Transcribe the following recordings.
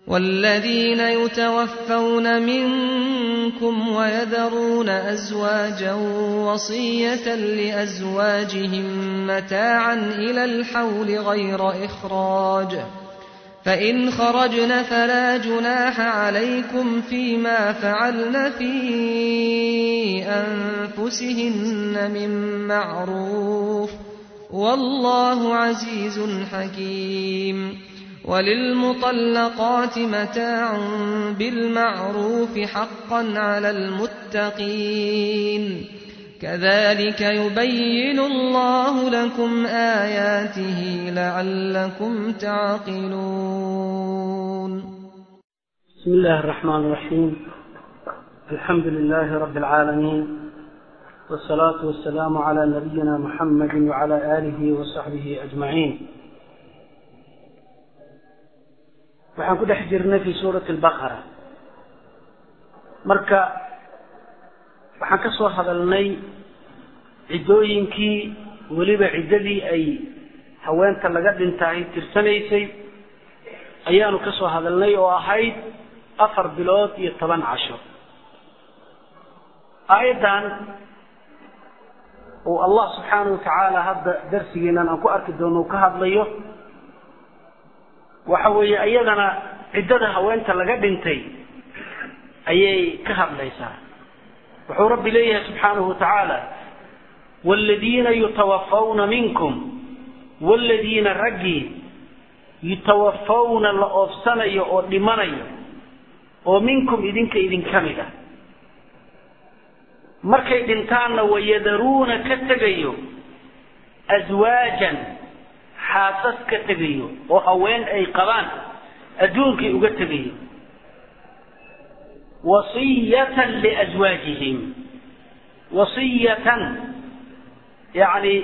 والذين يتوفون منكم ويذرون أزواجا وصية لأزواجهم متاعا إلى الحول غير إخراج فإن خرجن فلا جناح عليكم فيما فعلن في أنفسهن من معروف والله عزيز حكيم وللمطلقات متاع بالمعروف حقا على المتقين كذلك يبين الله لكم آياته لعلكم تعقلون بسم الله الرحمن الرحيم الحمد لله رب العالمين والصلاة والسلام على نبينا محمد وعلى آله وصحبه أجمعين waxaan ku dhex jirnay fi suurati albaqara marka waxaan ka soo hadalnay ciddooyinkii weliba ciddadii ay haweenta laga dhintaay tirsanaysay ayaanu ka soo hadalnay oo ahayd afar bilood iyo toban casho aayaddan uu allah subxaanahu watacaala hadda darsigeenan aan ku arki doono uu ka hadlayo waxa weeye iyadana ciddada haweenta laga dhintay ayay ka hadlaysaa wuxuu rabbi leeyahay subxaanahu watacaala waaladiina yutawafawna minkum waaladiina raggii yutawafawna la oofsanayo oo dhimanayo oo minkum idinka idinka mid ah markay dhintaanna wayadaruuna ka tegayo aswaajan xaasas ka tegayo oo haween ay qabaan adduunkay uga tegayo wasiyatan liaswaajihim wasiyatan yacni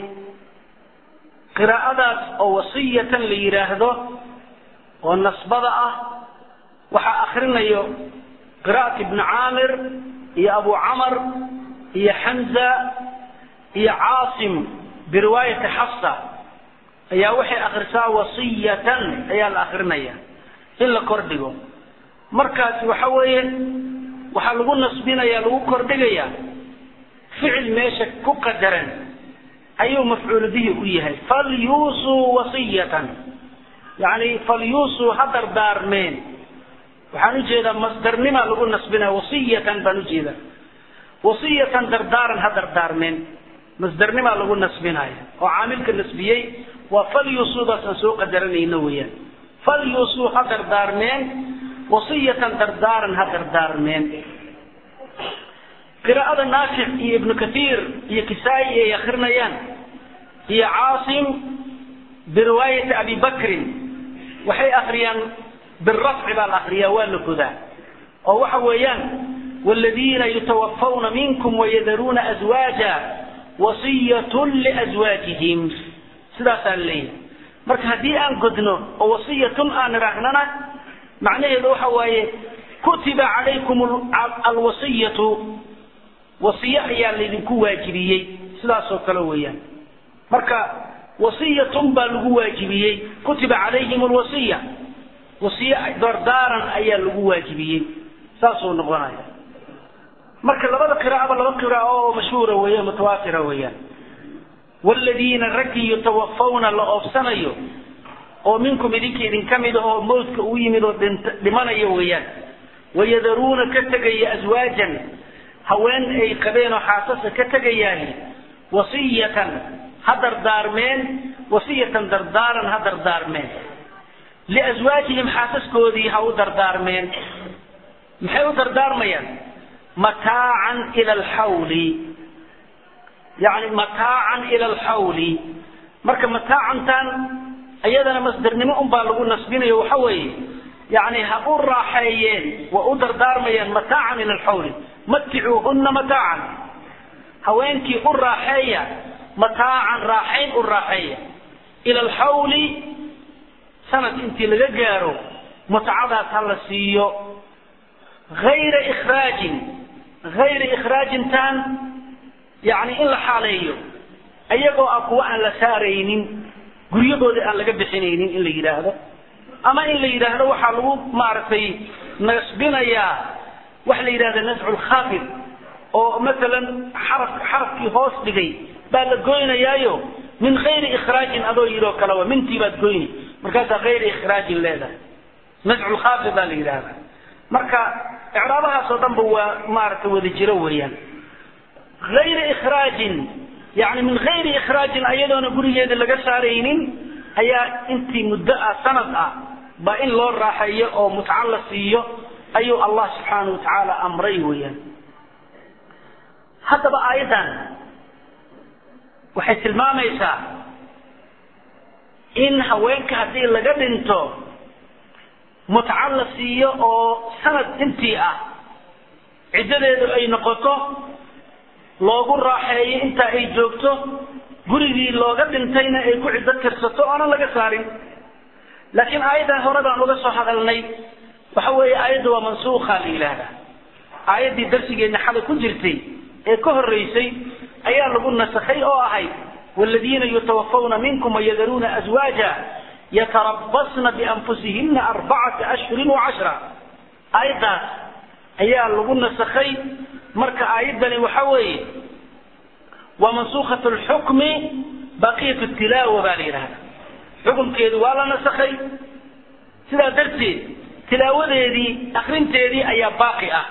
qiraa'adaas oo wasiyatan la yidhaahdo oo nasbada ah waxaa akrinayo qiraa'at ibni caamir iyo abu camar iyo xamza iyo caasim biriwaayati xafsa ayaa waxay akrisaa wasiyatan ayaa la akrinaya in la kordhigo markaasi waxa weeye waxaa lagu nasbinaya lagu kordhigaya ficil meesha ku qadaran ayuu mafcuul bihi u yahay falyuusuu wasiyatan yani falyuusuu ha dardaarmeen waxaan ujeedaa masdarnima lagu nasbinaya wasiyatan baan ujeedaa wasiyatan dardaaran ha dardaarmeen masdarnima lagu nasbinaya oo caamilka nasbiyey waa falyuusuudaas aan soo qadaranayno weeyaan falyuusuu ha dardaarmeen wasiyatan dardaaran ha dardaarmeen qiraa'ada naafic iyo ibnu kathiir iyo kisaa-i ay akrinayaan iyo caasim biriwaayati abi bakrin waxay akriyaan birafci baa la akriyaa waa la godaa oo waxa weeyaan waaladiina yutawafawna minkum wayadaruuna aswaaja wasiyatun liaswaajihim sidaasaa leeyahay marka haddii aan godno oo wasiyatun aan idhaahnana macnaheedu waxa waaye kutiba calaykum alwasiyatu wasiye ayaa laydinku waajibiyey sidaasoo kale weeyaan marka wasiyatun baa lagu waajibiyey kutiba calayhim alwasiya wasiye dardaaran ayaa lagu waajibiyey saasuu noqonaya marka labada qiraa'aba laba qiraa'o oo mashhuura weeye mutawaatira weeyaan waaladiina raggii yutawafawna la oofsanayo oo minkum idinka idinka mid ah oo mawdka u yimid oo dhimanaya weeyaan wayadaruuna ka tegaya aswaajan haween ay qabeen oo xaasasa ka tegayaahi wasiyatan ha dardaarmeen wasiyatan dardaaran ha dardaarmeen liaswaajihim xaasaskoodii ha u dardaarmeen maxay u dardaarmayaan mataacan ila alxawli yani mataacan ila alxawli marka mataacantan iyadana masdarnimo un baa lagu nasbinayo waxa weeye yani ha u raaxeeyeen waa u dardaarmayaan mataacan ila alxawli maticuuhuna mataacan haweenkii u raaxeeya mataacan raaxayn u raaxeeya ila alxawli sanad intii laga gaaro mutcadaas ha la siiyo ayra ikraajin hayra ikhraajintan yani in la xaaleeyo ayagoo ah kuwa aan la saaraynin guryahooda aan laga bixinaynin in la yidhaahdo ama in la yidhaahdo waxaa lagu maaragtay nasbinayaa waxa la yidhahda nascu lkhafid oo masalan xaraf xarafkii hoos dhigay baa la goynayaayo min kayri ikhraajin adoo yidhoo kale wa mintii baad goyni markaasaa kayri ikhraajin leedahay nascu lkhafid baa la yidhahda marka icraabahaas oo dhanba waa maaragtay wada jiro weeyaan ayri ikhraajin yani min hayri ikhraajin ayadoona gurigeeda laga saaraynin ayaa intii muddo ah sanad ah ba in loo raaxeeyo oo mutca la siiyo ayuu allah subxaanau watacaala amray weeyaan haddaba aayaddan waxay tilmaamaysaa in haweenka haddii laga dhinto mutca la siiyo oo sanad intii ah ciddadeedu ay noqoto loogu raaxeeyo intaa ay joogto gurigii looga dhintayna ay ku ciddo tirsato oonan laga saarin laakiin aayaddan hore baan uga soo hadalnay waxa weeye aayadda waa mansuukha la yidhaahdaa aayaddii darsigeedna xalay ku jirtay ee ka horreysay ayaa lagu nasakhay oo ahayd waaladiina yutawafawna minkum wayadaruuna aswaaja yatarabasna bianfusihina arbacata ashhurin wacashra aayaddaas ayaa lagu nasakhay marka aayaddani waxa weeye waa mansuukat lxukmi baqiyat tilaawa baa la yidhahda xukumkeedu waa la nasakhay sidaa darteed tilaawadeedii akrinteedii ayaa baaqi ah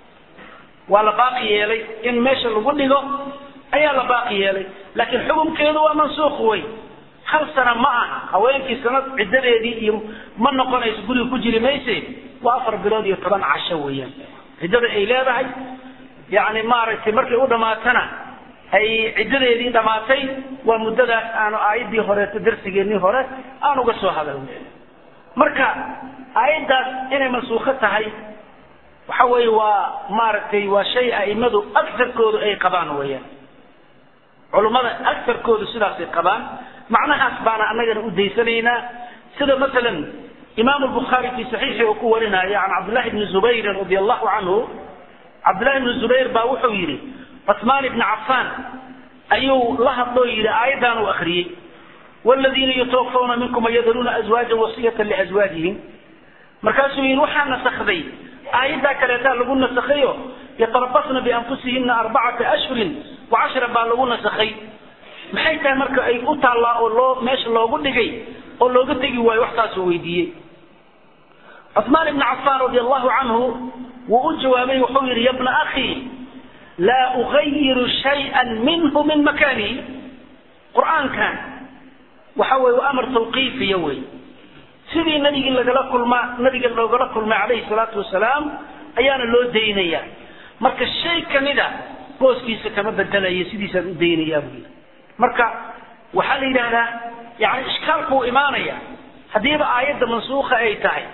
waa la baaqi yeelay in meesha lagu dhigo ayaa la baaqi yeelay laakiin xukumkeedu waa mansuuq wey hal sana ma aha haweenkii sanad ciddadeedii iyo ma noqonayso guriga ku jiri mayse waa afar bilood iyo toban casho weeyaan ciddada ay leedahay yani maaragtay markay u dhamaatana ay ciddadeedii dhamaatay waa muddadaas aanu aayaddii horeeto darsigeennii hore aan uga soo hadalnay marka aayaddaas inay mansuukho tahay waxa weeye waa maaragtay waa shay a'immadu agarkoodu ay qabaan weeyaan culummada agarkoodu sidaasay qabaan macnahaas baana annagana u daysanaynaa sida masalan imaam lbukhaari fi saxiixi uu ku warinaayo can cabdillahi bni zubayrin radi allahu canhu cabdillahi bni zubayr baa wuxuu yidhi cusmaan ibni cafaan ayuu la hadloo yidhi aayaddan uu akhriyey wladiina yutawafawna minkum wayadaruuna azwaajan wasiyata liazwaajihim markaasuu yidhi waxaa nasakday aayaddaa kaleetaa lagu nasakhayo yatarabasna bianfusihina arbacata ashhurin wacashra baa lagu nasakhay maxay tahay marka ay u taallaa oo loo meesha loogu dhigay oo looga tegi waayo waxtaasuu weydiiyey cuثmaan ibn cafaan radi allahu canhu wuu u jawaabay wuxuu yidhi ya bna akhi laa ugayiru shayئa minhu min makanihi qur'aankan waxa weye waa amar tawqiifiya wey sidii nabigii lagala kulmaa nabiga loogala kulmay calayhi salaatu wasalaam ayaana loo daynaya marka shay kamida booskiisa kama bedelayo sidiisaan u daynayaa buu yidhi marka waxaa la yidhahdaa yani ishkaalkuu imaanaya haddiiba aayadda mansuuka ay tahay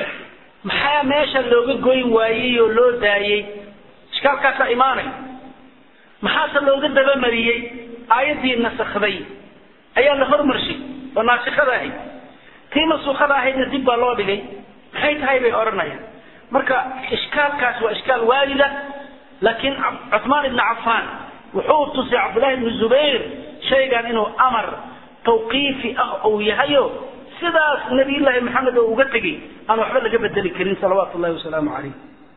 maxaa meesha looga goyn waayey oo loo daayey ishkaalkaasaa imaanaya maxaase looga dabamariyey aayaddii nasakday ayaa la hormarshay oo naasikada ahayd tii mansuukada ahaydna dib baa loo dhigay maxay tahay bay odhanayaan marka ishkaalkaas waa ishkaal waalida laakiin cuثmaan ibn cafaan wuxuu tusay cabdullahi ibn zubayr shaygan inuu amar tawqiifi ah uu yahayo sidaas nabiyullaahi maxamed oo uga tegey aan waxba laga bedeli karin salawaatu llahi wasalaamu calayh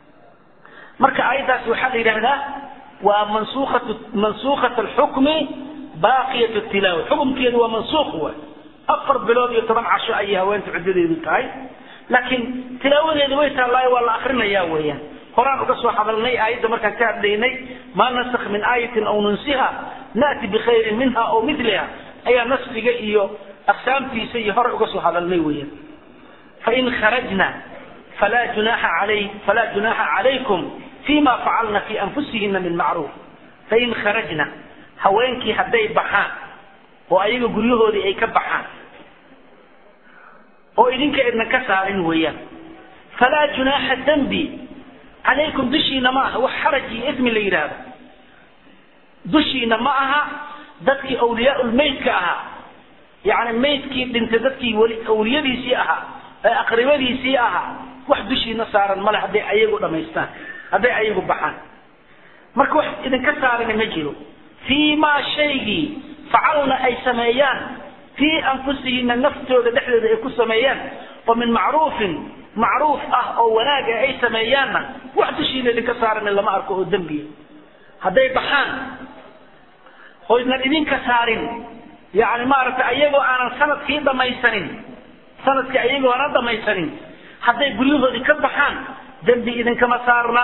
marka aayaddaas waxaa la yidhahdaa waa mansuukat mansuukat alxukmi baaqiyat tilaawa xukumkeedu waa mansuuq waay afar bilood iyo toban casho ayay haweenta ciddadeedu tahay laakiin tilaawadeedu way taallaayo waa la akrinayaa weeyaan horaan uga soo hadalnay aayadda markaan ka hadlaynay maa nasakh min aayatin aw nunsiha na'ti bikhayrin minha aw miliha ayaa nasfiga iyo aqsaamtiisa iyo hore uga soo hadalnay weeyaan fain kharajna falaa junaxa alay falaa junaxa calaykum fima facalna fi anfusihina min macruuf fain kharajna haweenkii hadday baxaan oo ayaga guryahoodii ay ka baxaan oo idinka idnan ka saarin weeyaan falaa junaaxa dembi calaykum dushiina ma aha wax xaraj iyo ismi la yidhaahdo dushiina ma aha dadkii awliyaa-ulmeydka ahaa yacni meydkii dhintay dadkii weli awliyadiisii ahaa ee aqribadiisii ahaa wax dushiina saaran male hadday ayagu dhamaystaan hadday ayagu baxaan marka wax idinka saarana ma jiro fii maa shaygii facalna ay sameeyaan fii anfusihina naftooda dhexdeeda ay ku sameeyaan oo min macruufin macruuf ah oo wanaaga ay sameeyaanna wax dushiina idinka saaran lama arko oo dembiya hadday baxaan oo idnan idinka saarin yani maaragtay ayagoo aanan sanadkii dhamaysanin sanadkii ayagoo aanan dhamaysanin hadday guryahoodii ka baxaan dembi idinkama saarna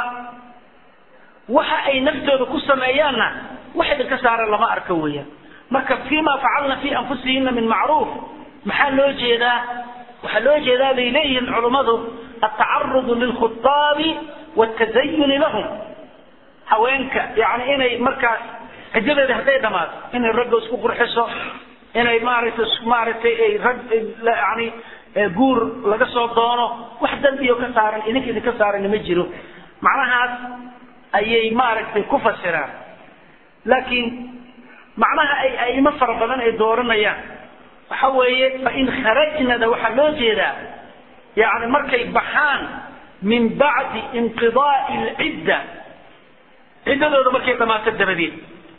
waxa ay naftooda ku sameeyaanna wax idinka saaran lama arko weeyaan marka fima facalna fi anfusihina min macruuf maxaa loo jeedaa waxaa loo jeedaa bay leeyihiin culummadu atacarudu lilkhutaabi wاtazayuni lahum haweenka yani inay markaas xijadeeda hadday dhamaato inay ragga isku qurxiso inay maaragtay maaragtay ay rag yani guur laga soo doono wax dambiyo ka saaran idinka idinka saaran ma jiro macnahaas ayay maaragtay ku fasiraan laakiin macnaha ay aimo fara badan ay dooranayaan waxa weeye fain kharajnada waxaa loo jeedaa yani markay baxaan min bacdi inqidaai lcidda ciddadooda markay dhamaato dabadeed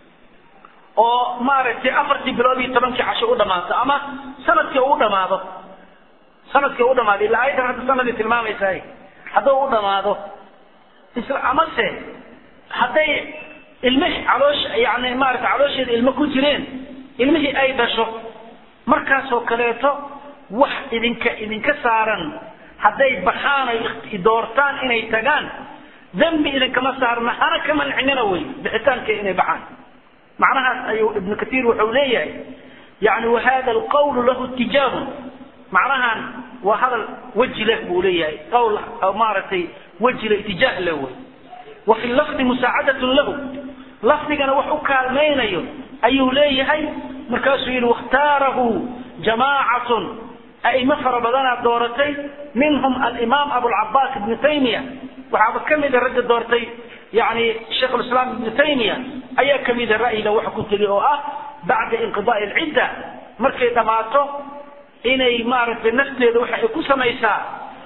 oo maaragtay afartii bilood iyo tobankii casho u dhamaato ama sanadkii u dhamaado sanadkii u dhamaado ila ayadan hadda sanadii tilmaamaysahay hadduu u dhamaado isla amase hadday ilmihii caloosh yani maarata caloosheeda ilmo ku jireen ilmihii ay dhasho markaasoo kaleeto wax idinka idinka saaran hadday baxaan ay doortaan inay tagaan dembi idinkama saarna hana ka mancinina wey bixitaanka inay baxaan macnahaas ayuu ibnu katiir wuxuu leeyahay yani wahada alqawlu lahu tijaahun macnahan waa hadal weji leh buu leeyahay qawl maaragtay weji leh itijaah leh wey wa fi lafdi musaacadatun lahu lafdigana wax u kaalmaynayo ayuu leeyahay markaasuu yidhi wakhtaarahu jamaacatun a'imo fara badanaa dooratay minhum alimaam abulcabaas ibnu taymiya waxaaba ka mida ragga doortay yani sheikh lislaam ibnu taymiya ayaa ka mida ra'yiga waxa ku tegi oo ah bacda inqidaai alcidda markay dhammaato inay maaragtay nafteeda waxa ay ku samaysaa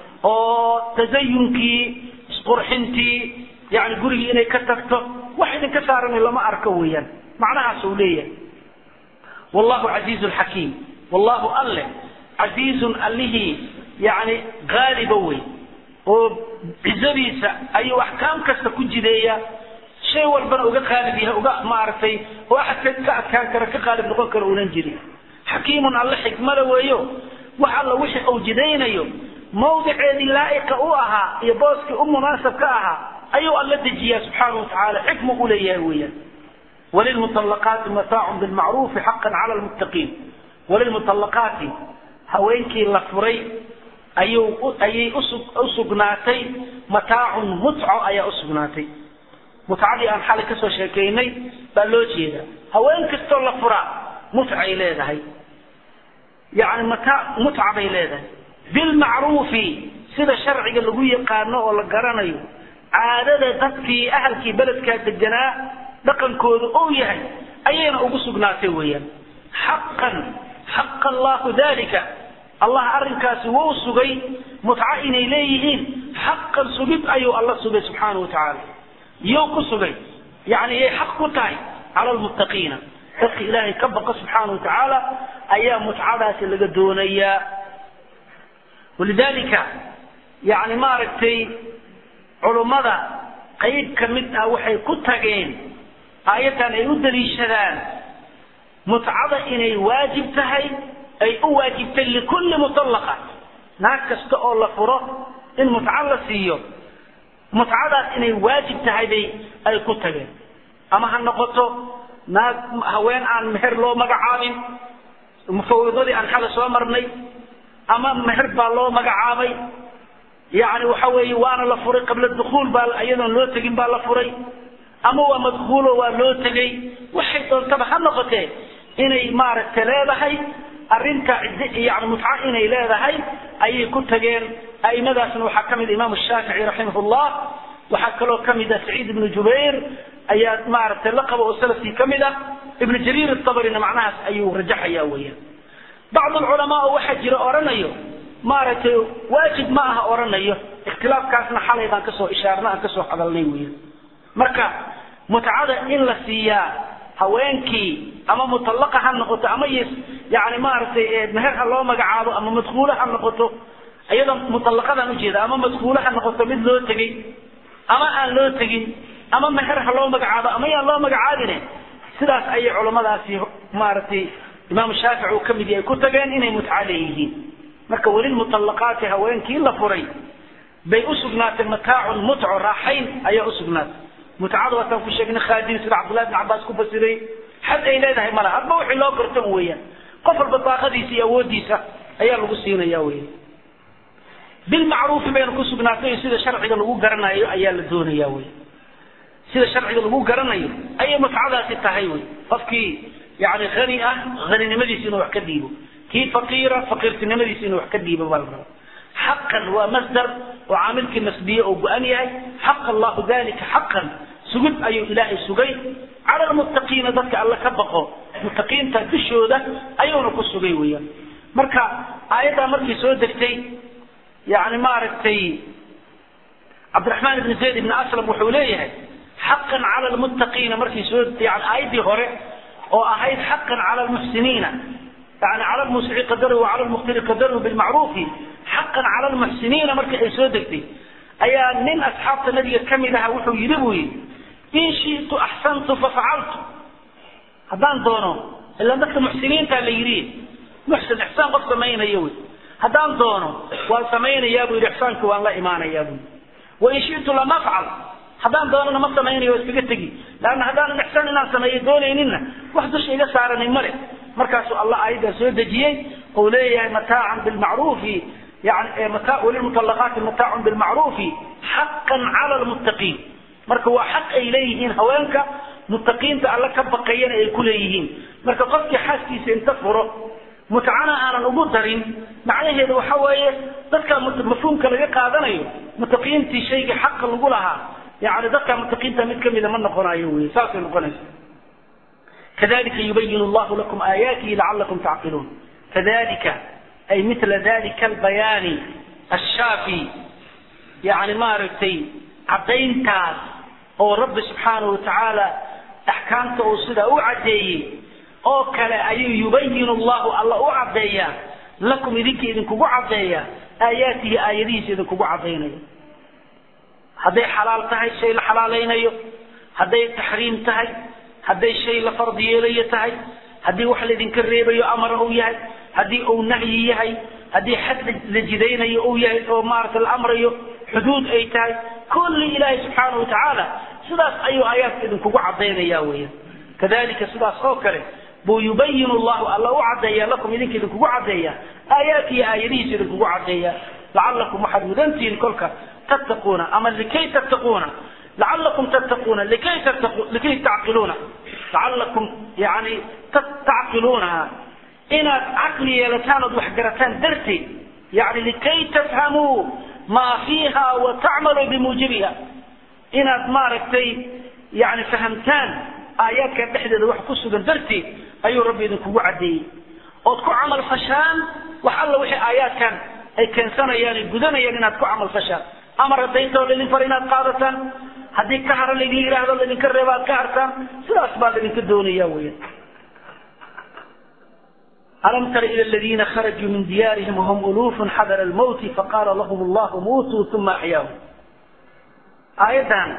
oo tasayunkii isqurxintii yani gurigii inay ka tagto wax idinka saaran lama arko weeyaan macnahaas uu leeyahay wallahu casiizun xakiim wallahu alle casiizun allihii yani gaaliba wey oo cizadiisa ayuu axkaam kasta ku jideeya shay walbana uga qaalib yahay uga maaragtay oo axad ka adkaan kara ka qaalib noqon kara uunan jirin xakiimun alle xikmada weeyo wax alla wixii uu jidaynayo mawdiceedii laa'iqa u ahaa iyo booskii u munaasab ka ahaa ayuu alla dejiyaa subxaanahu watacaala xikmu u leeyahay weeyaan walilmuطallaqaati mataacun bilmacruufi xaqan cala lmuttaqiin walilmuطallaqaati haweenkii la furay ayuu ayay usugnaatay mataacun mutco ayaa usugnaatay mutcadii aan xalay kasoo sheekaynay baa loo jeedaa haween kastoo la furaa mutcay leedahay yani mata mutca bay leedahay bilmacruufi sida sharciga lagu yaqaano oo la garanayo caadada dadkii ahalkii beledkaa deganaa dhaqankooda ou yahay ayayna ugu sugnaatay weeyaan xaqan xaqa allahu dalika allah arrinkaasi wuu sugay mutco inay leeyihiin xaqan sugid ayuu alla sugay subxaanahu watacaala yow ku sugay yani yay xaq ku tahay cala lmuttaqiina dadka ilaahay ka baqa subxaanahu watacaala ayaa mutcadaasi laga doonayaa walidalika yani maaragtay culummada qayb ka mid ah waxay ku tageen aayaddan ay u daliishadaan mutcada inay waajib tahay ay u waajibtay likulli mutallaqa naag kasta oo la furo in mutco la siiyo mutcadaas inay waajib tahay bay ay ku tageen ama ha noqoto naag haween aan meher loo magacaabin mufawidadii aan xala soo marnay ama meher baa loo magacaabay yani waxa weeye waana la furay qabla dukuul baa iyadoon loo tegin baa la furay ama waa madkuulo waa loo tegay waxay doontaba ha noqotee inay maaragtay leedahay arrinta yani mutco inay leedahay ayay ku tageen a'imadaasna waxaa ka mid imaamu shaafici raximahullah waxaa kaloo ka mid ah saciid ibnu jubayr ayaa maaragtay la qaba oo salafkii ka mid ah ibnu jariir atabarina macnahaas ayuu rajaxaya weeyaan bacd alculamaa oo waxaa jira odhanayo maaragtay waajib ma aha odhanayo ikhtilaafkaasna xalay baan kasoo ishaarna aan kasoo hadalnay weeyaan marka mutcada in la siiyaa haweenkii ama mutallaqa ha noqoto ama yani maaragtay meher ha loo magacaabo ama madkuulo ha noqoto iyadoo muallaqadaan ujeeda ama madkuulo ha noqoto mid loo tegey ama aan loo tegin ama meher ha loo magacaabo ama yaan loo magacaabine sidaas ayay culammadaasi maaragtay imaamu shaafici uu kamid yahay ku tageen inay mutca leeyihiin marka welilmuallaqaati haweenkii la furay bay usugnaatay mataacun mutco raaxayn ayaa usugnaatay mutcada waataan ku sheegnay khaadim sida cabdullahi bin cabbaas ku fasiray xad ay leedahay mala hadba wixii loo garto weeyaan qof walba daaqadiisa iyo awoodiisa ayaa lagu siinaya weya bilmacruufi bayna ku sugnaatay sida sharciga lagu garanayo ayaa la doonaya wey sida sharciga lagu garanayo ayay mutcadaasi tahay wey qofkii yani hani ah haninimadiisa inuu wax ka dhiibo kii faqiira faqiirtinimadiisa inuu wax ka dhiibo baa la raba xaqan waa masdar oo caamilkii nasbiye oo go-an yahay xaq allahu dalika xaqan sugid ayuu ilaahay sugay cala lmuttaqiina dadka alle ka baqo muttaqiinta dushooda ayuuna ku sugay weeyaan marka aayaddaa markii soo degtay yani maaragtay cabdiraxmaan ibni zayd ibni aslam wuxuu leeyahay xaqan cala lmuttaqiina markii soo yani aayaddii hore oo ahayd xaqan cala lmuxsiniina yani cala lmusici qadaruhu wacala lmuqtiri qadaruhu bilmacruufi xaqan cala lmuxsiniina markii ay soo degtay ayaa nin asxaabta nabiga ka mid aha wuxuu yidhi buu yidhi in shitu axsantu fafacaltu haddaan doono ila dadka muxsiniinta la yidhi muxsin ixsaan qof samaynayo wey haddaan doono waan samaynayaa buu yidhi ixsaanki waan la imaanayaa buu yidhi wain shitu lam afcal haddaan doonana ma samaynayo waa iskaga tegi laanna haddaanan ixsaan inaan sameeyo doonayninna wax dusha iga saaranay male markaasuu allah aayaddaa soo dejiyey ou leeyahay mataacan bilmacruufi yani mata walilmuطalaqaati mataacun bilmacruufi xaqan cala lmuttaqiin marka waa xaq ay leeyihiin haweenka muttaqiinta alle ka baqayana ay ku leeyihiin marka qofkii xaaskiisa inta furo mutcana aanan ugu darin macnaheedu waxa weeye dadka mafhuumka laga qaadanayo muttaqiintii shaygii xaqa lagu lahaa yani dadka muttaqiinta mid kamida ma noqonayo wey saasay noqonaysa kadalika yubayin llahu lakum aayaatihi lacalakum tacqiluun kadalika ay mila dalika albayaani ashaafi yani maaragtay caddayntaas oo rabbi subxaanahu watacaala axkaamta uu sidaa u caddeeyey oo kale ayuu yubayin llahu alla u caddeeyaa lakum idinka idinkugu caddeeya aayaatihi aayadihiisa idinkugu caddaynaya hadday xalaal tahay shay la xalaalaynayo hadday taxriim tahay hadday shay la fardi yeelayo tahay haddii wax laydinka reebayo amara uu yahay haddii uu nahyi yahay haddii xad la jidaynayo uu yahay oo maarata la amrayo xuduud ay tahay kulli ilaahay subxaanahu watacaala sidaas ayuu aayaadka idinkugu caddaynaya weeyaan kadalika sidaas oo kale buu yubayin llahu alla u caddeeya lakum idinka idinkugu caddeeya aayaatihi aayadihiisa idinkugu caddeeya lacalakum waxaad mudantihiin kolka tattaquuna ama likay tattaquuna lacalakum tattaquuna likay tattaqu likay tacqiluuna lacalakum yani tacqiluunaha inaad caqli yeelataan ood waxgarataan darteed yani likay tafhamuu maa fiiha wa tacmaluu bimuujibiha inaad maaragtay yani fahamtaan aayaadkan dhexdeeda wax ku sugan darteed ayuu rabbi idinkugu caddeeyey ood ku camal fashaan wax alla wixii aayaadkan ay keensanayaan ay gudanayaan inaad ku camal fashaan amar hadayntoo laydin fara inaad qaadataan haddii ka hara laydin yidhaahdo laydinka reeba aad ka hartaan sidaas baa laydinka doonaya weyan alam tara ila aladiina kharajuu min diyaarihim wahum uluufun xadara almawti faqaala lahum allahu muutuu uma axyaahum aayaddan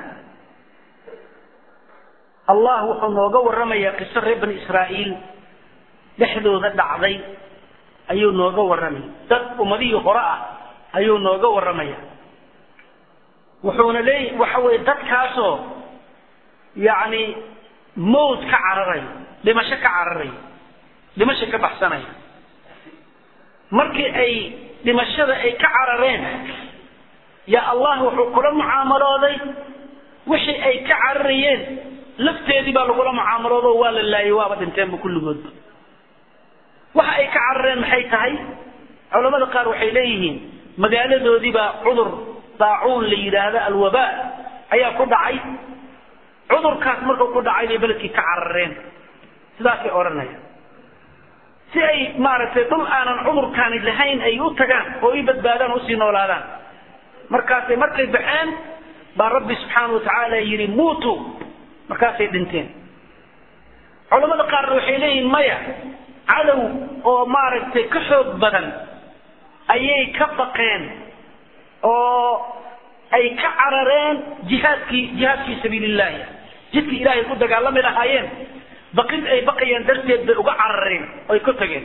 allah wuxuu nooga warramayaa qiso reer bani israa'iil dhexdooda dhacday ayuu nooga warramaya dad ummadihii hore ah ayuu nooga warramaya wuxuuna leeya waxa weye dadkaasoo yacni mawt ka cararaya dhimasho ka cararaya dhimasho ka baxsanaya markii ay dhimashada ay ka carareen yaa allah wuxuu kula mucaamalooday wixii ay ka cararayeen lafteedii baa lagula mucaamaloodo waa la laayay waaba dhinteenba kulligoodba waxa ay ka carareen maxay tahay culamada qaar waxay leeyihiin magaaladoodii baa cudur daacuun la yidhaahdo alwabaa ayaa ku dhacay cudurkaas markuu ku dhacay bay beledkii ka carareen sidaasay odhanayaan si ay maaragtay dhul aanan cudurkaani lahayn ay u tagaan oo i badbaadaan usii noolaadaan markaasay markay baxeen baa rabbi subxaana watacaala yidhi muutu markaasay dhinteen culamada qaarna waxay leeyihin maya cadow oo maaragtay ka xoog badan ayay ka baqeen oo ay ka carareen jihaadkii jihaad fii sabiili illahi jidkii ilaahay ku dagaalami lahaayeen baqid ay baqayeen darteed bay uga carareen oy ku tageen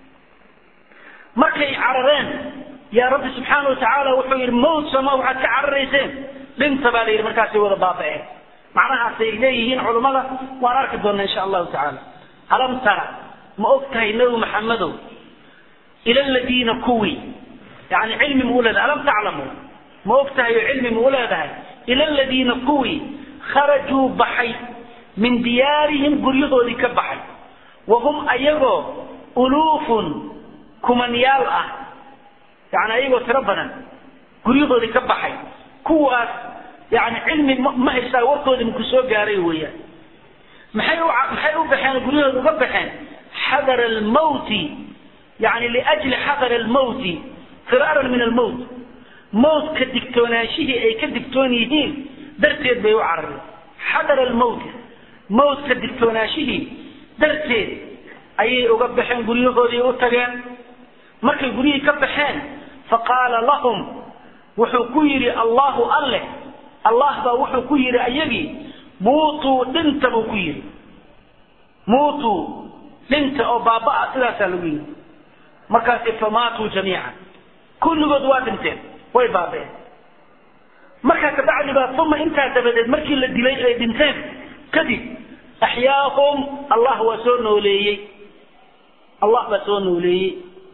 markay carareen yaa rabbi subxaana wa tacaala wuxuu yidhi mawt sama waxaad ka cararayseen dhinta baa la yidhi markaasay wada baaba'een macnahaasay leeyihiin culummada waan arki doonaa insha allahu tacaala alam tara ma og tahay nebi maxamedow ila aladiina kuwii yani cilmi ma u leedahay alam taclamu ma og tahay oo cilmi ma u leedahay ila aladiina kuwii kharajuu baxay min diyaarihim guryahoodii ka baxay wahum ayagoo uluufun kumanyaal ah yani ayagoo tiro badan guryahoodii ka baxay kuwaas yani cilmi ma haystaa warkoodii maku soo gaaray weeyaan maxay u maxay u baxeen guryahooda uga baxeen xadar almawti yani liajli xadar almawti firaaran min almawt mawtka digtoonaanshihii ay ka digtoon yihiin darteed bay u carareen xadar almawti mawtka digtoonaanshihii darteed ayay uga baxeen guryahoodii u tageen markay guryihii ka baxeen faqaala lahum wuxuu ku yidhi allahu alleh allah baa wuxuu ku yidhi ayagii muutuu dhinta buu ku yidhi muutuu dhinta oo baaba-a sidaasaa lagu yidhi markaasi famaatuu jamiican kulligood waa dhinteen way baabeen markaa kabacdi baa uma intaa dabadeed markii la dilay ay dhinteen kadib axyaahum allah waa soo nooleeyey allah baa soo nooleeyey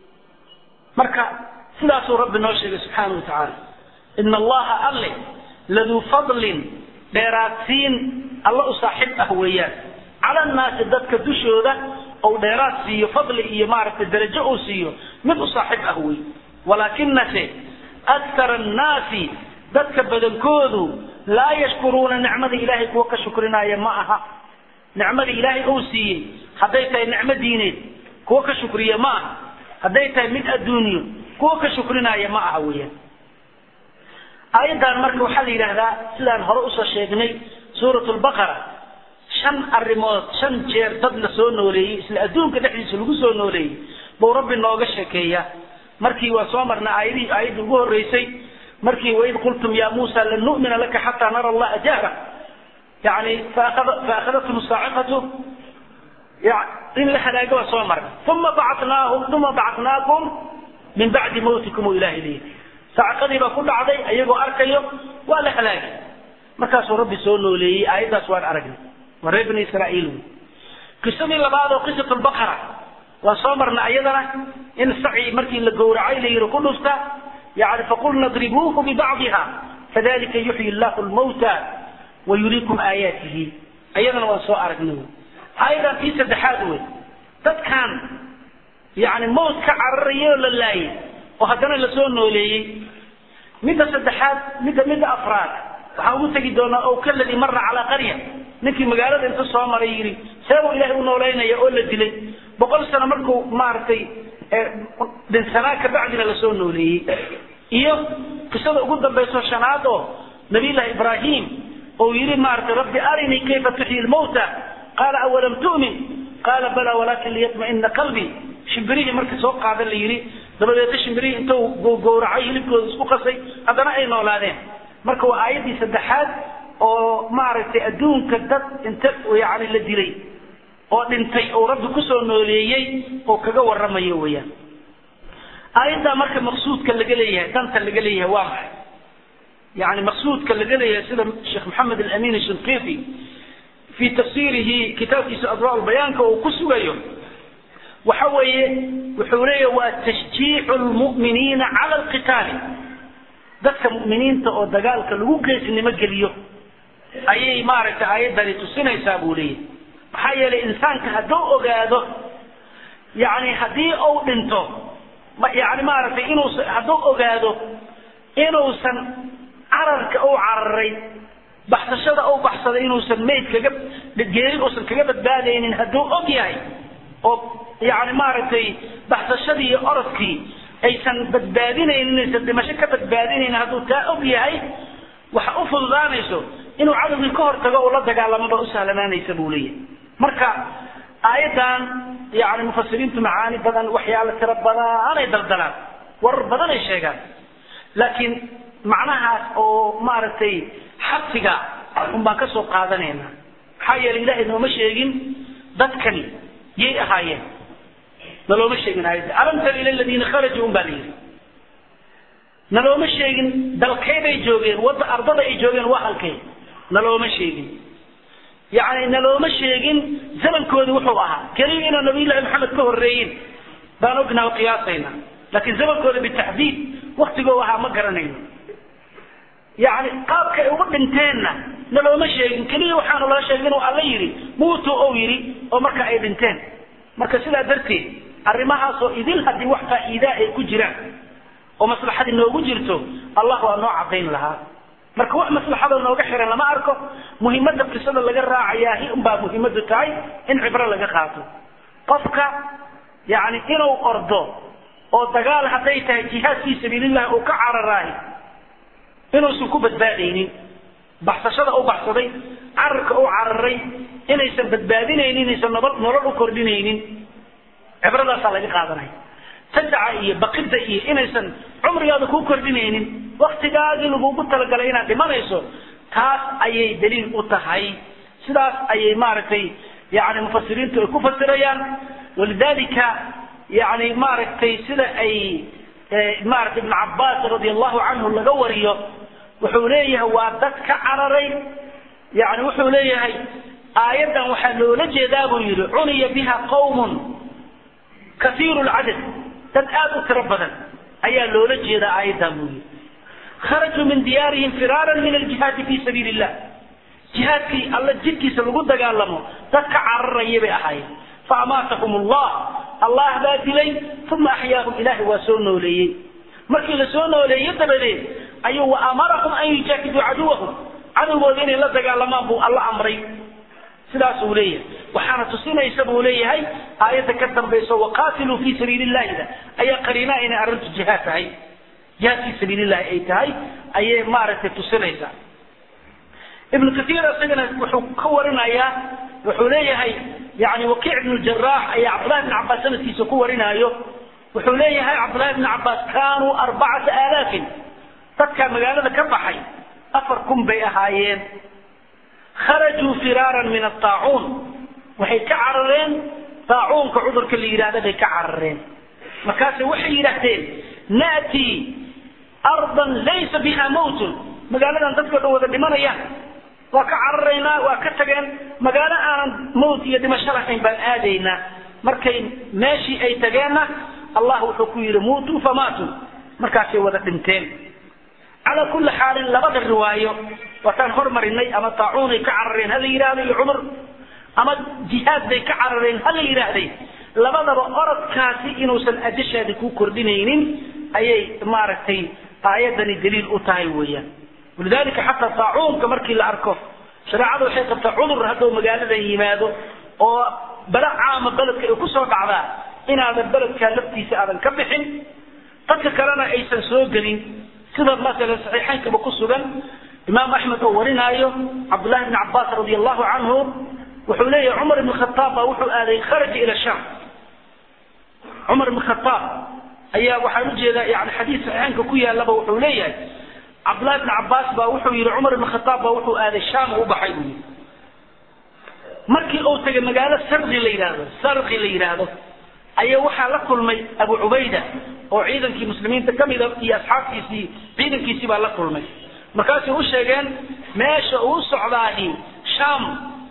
marka sidaasuu rabbi noo sheegay subxaana wa tacaala ina allaha alle laduu fadlin dheeraadsiin alla u saaxiib ah weeyaan cala annaasi dadka dushooda ou dheeraad siiyo fadli iyo maaragtay darajo uu siiyo mid u saaxiib ah wey walaakinase akara annaasi dadka badankoodu laa yashkuruuna nicmada ilaahay kuwa ka shukrinaya ma aha nicmada ilaahay uu siiyey hadday tahay nicmo diineed kuwa ka shukriya ma aha hadday tahay mid adduunyo kuwa ka shukrinaya ma aha weeyaan aayaddan marka waxaa la yidhaahdaa sidaan hore usoo sheegnay suurat lbaqara shan arrimood shan jeer dad la soo nooleeyey isla adduunka dhexdiisa lagu soo nooleeyey buu rabbi nooga sheekeeya markii waa soo marna aayadihii aayaddii ugu horreysay markii waid qultum ya muusa lan nu'mina laka xataa nara allaha jahra yani faakhadatkum saaciqatu in la halaaga waa soo marna uma bacatnaahum uma bacatnaakum min bacdi mawtikum u ilahay leeyahy saaciqadii baa ku dhacday ayagoo arkayo waa la halaagay markaasuu rabbi soo nooleeyey aayaddaas waan aragnay waa reer bani israa'iil wey qisadii labaad oo qisat lbaqara waan soo marna ayadana in saci markii la gowracay la yidhi ku dhufta yani faqulna dribuuhu bibacdiha kadalika yuxyi llahu lmawta wayuriikum aayaatihi ayadana waan soo aragnay wey aayadan tii saddexaad wey dadkan yani mawt ka cararayay oo la laayay oo haddana lasoo nooleeyey midda saddexaad midda midda afraad waxaan ugu tegi doonaa ow kaladii mara calaa qarya ninkii magaalada inta soo maray yidhi seebuu ilaahay u noolaynaya oo la dilay boqol sano markuu maaragtay dhinsanaa kabacdina lasoo nooleeyey iyo qisada ugu dambayso shanaad oo nabiyullahi ibraahim oo yidhi maaragtay rabbi arinii kayfa tuxyi lmawta qaala awalam tu'min qaala bala walakin liyatma'ina qalbii shimbirihii marka soo qaadan la yidhi dabadeedna shimbirihii intuu gowracay hilibkooda isku qasay haddana ay noolaadeen marka waa aayaddii saddexaad oo maaragtay adduunka dad inta yani la dilay oo dhintay oo rabbi kusoo nooleeyey oo kaga waramayo weeyaan aayaddaa marka maqsuudka laga leeyahay danta laga leeyahay waa maxay yani maqsuudka laga leeyahay sida sheekh maxamed alamin shinqiti fi tafsiirihi kitaabkiisa adwaa bayaanka uu ku sugayo waxa weeye wuxuu leeyahay waa tashjiicu lmu'miniina cala alqitaali dadka mu'miniinta oo dagaalka lagu geesnimo geliyo ayay maaragtay aayaddani tusinaysaa buu leeyahay maxaa yeelay insaanka hadduu ogaado yani haddii uu dhinto yani maaragtay inuusan hadduu ogaado inuusan cararka uu cararay baxsashada uu baxsaday inuusan mayd kaga geeri uusan kaga badbaadaynin hadduu og yahay oo yani maaragtay baxsashadii iyo orodkii aysan badbaadinaynin aysan dhimasho ka badbaadinaynin hadduu taa og yahay waxa u fududaanayso inuu cadowgii ka hortago uu la dagaalamo ba u sahlanaanaysa buu leeyahay marka aayaddan yani mufasiriintu macaani badan waxyaalo tiro badanay daldalaan warar badan ay sheegaan laakiin macnahaas oo maaragtay xabsiga un baan ka soo qaadanayna maxaa yeelay ilahay nooma sheegin dadkani yay ahaayeen nalooma sheegin aayadda alam tara ila aladiina kharajuu un baa la yidhi nalooma sheegin dalkeybay joogeen wadda ardada ay joogeen waa halkay nalooma sheegin yani nalooma sheegin zamankoodi wuxuu ahaa keliya inaa nabiyullahi maxamed ka horreeyin baan ognaha o qiyaasayna laakiin zamankooda bitaxdiid waktigoo ahaa ma garanayno yani qaabka ay ugu dhinteenna nalooma sheegin keliya waxaanu lala sheegin inuu alla yidhi muutu ou yidhi oo marka ay dhinteen marka sidaa darteed arrimahaasoo idil haddii wax faa'iidaa ay ku jiraan oo maslaxadii noogu jirto allah waa noo cadayn lahaa marka wax maslaxada nooga xiran lama arko muhimadda qisada laga raacayaahi unbaa muhimmadu tahay in cibro laga qaato qofka yani inuu ordo oo dagaal hadday tahay jihaad fii sabiilillahi uu ka cararaahi inuusan ku badbaadaynin baxsashada u baxsaday cararka u cararay inaysan badbaadinaynin inaysan nabad nolol u kordhinaynin cibradaasaa laga qaadanaya tadaca iyo baqida iyo inaysan cumrigaada kuu kordhinaynin waktigaagii lagugu talagalay inaad dhimanayso taas ayay daliil u tahay sidaas ayay maaragtay yani mufasiriintu ay ku fasirayaan walidalika yani maaragtay sida ay maaragtay ibn cabaas radi allahu canhu laga wariyo wuxuu leeyahay waa dad ka cararay yani wuxuu leeyahay aayaddan waxaa loola jeedaa buu yidhi cuniya biha qawmun kaiiru lcadad dad aada u tiro badan ayaa loola jeedaa aayaddan buu yidhi kharajuu min diyaarihim firaaran min aljihaadi fi sabiili illah jihaadkii alla jidkiisa lagu dagaalamo dad ka cararaya bay ahaayeen faamaatahum allah allah baa dilay uma axyaahum ilaahay waa soo nooleeyey markii la soo nooleeye dabadeed ayuu wa amarahum an yujaahiduu caduwahum cadowgooda inay la dagaalamaan buu alla amray sidaasuu leeyahay waxaana tusinaysa buu leeyahay aayadda ka dambayso waqaatiluu fii sabiili illahida ayaa qariinaa inay arrintu jihaad tahay jihaad fii sabiili illahi ay tahay ayay maaragtay tusinaysaa ibnu kaiir isagana wuxuu ka warinayaa wuxuu leeyahay yani wakiic ibnu jaraax ayaa cabdullahi bn cabaas sanadkiisa ku warinaayo wuxuu leeyahay cabdullahi bn cabaas kaanuu arbacata aalaafin dadkaa magaalada ka baxay afar kun bay ahaayeen kharajuu firaaran min ataacuun waxay ka carareen taacuunka cudurka la yidhahda bay ka carareen markaase waxay yidhaahdeen na'tii ardan laysa biha mawtun magaaladan dadka dhan wada dhimanayaan waa ka cararaynaa waa ka tageen magaalo aanan mawt iyo dhimasho lahayn baan aadaynaa markay meeshii ay tageenna allah wuxuu ku yidhi muutuu famaatuu markaasay wada dhinteen calaa kulli xaalin labada riwaayo waataan hormarinay ama taacuunay ka carareen hala yidhaahdo iyo cumar ama jihaad bay ka carareen hala yidhaahday labadaba orodkaasi inuusan adashaadi ku kordhinaynin ayay maaragtay aayadani daliil u tahay weeyaan walidalika xataa taacuunka markii la arko shareecada waxay qabtaa cudur hadduu magaaladan yimaado oo bala caama beledka ay kusoo dhacdaa inaadan beledkaa laftiisa aadan ka bixin dadka kalena aysan soo gelin sida masalan saxiixaynkaba ku sugan imaam axmed oo warinaayo cabdullahi bn cabaas radi allahu canhu wuxuu leeyahay cumar ibn khataab baa wuxuu aaday kharaja ila sham cumar ibn khataab ayaa waxaan ujeedaa yani xadiis saxiixaynka ku yaalaba wuxuu leeyahay cabdullahi bn cabaas baa wuxuu yihi cumar ibn khataab baa wuxuu aaday sham u baxay buu yii markii uu tagay magaalo sarqi la yidhaahdo sarqi la yidhaahdo ayaa waxaa la kulmay abu cubayda oo ciidankii muslimiinta kamida iyo asxaabtiisii ciidankiisii baa la kulmay markaasay u sheegeen meesha uu socdaahi sham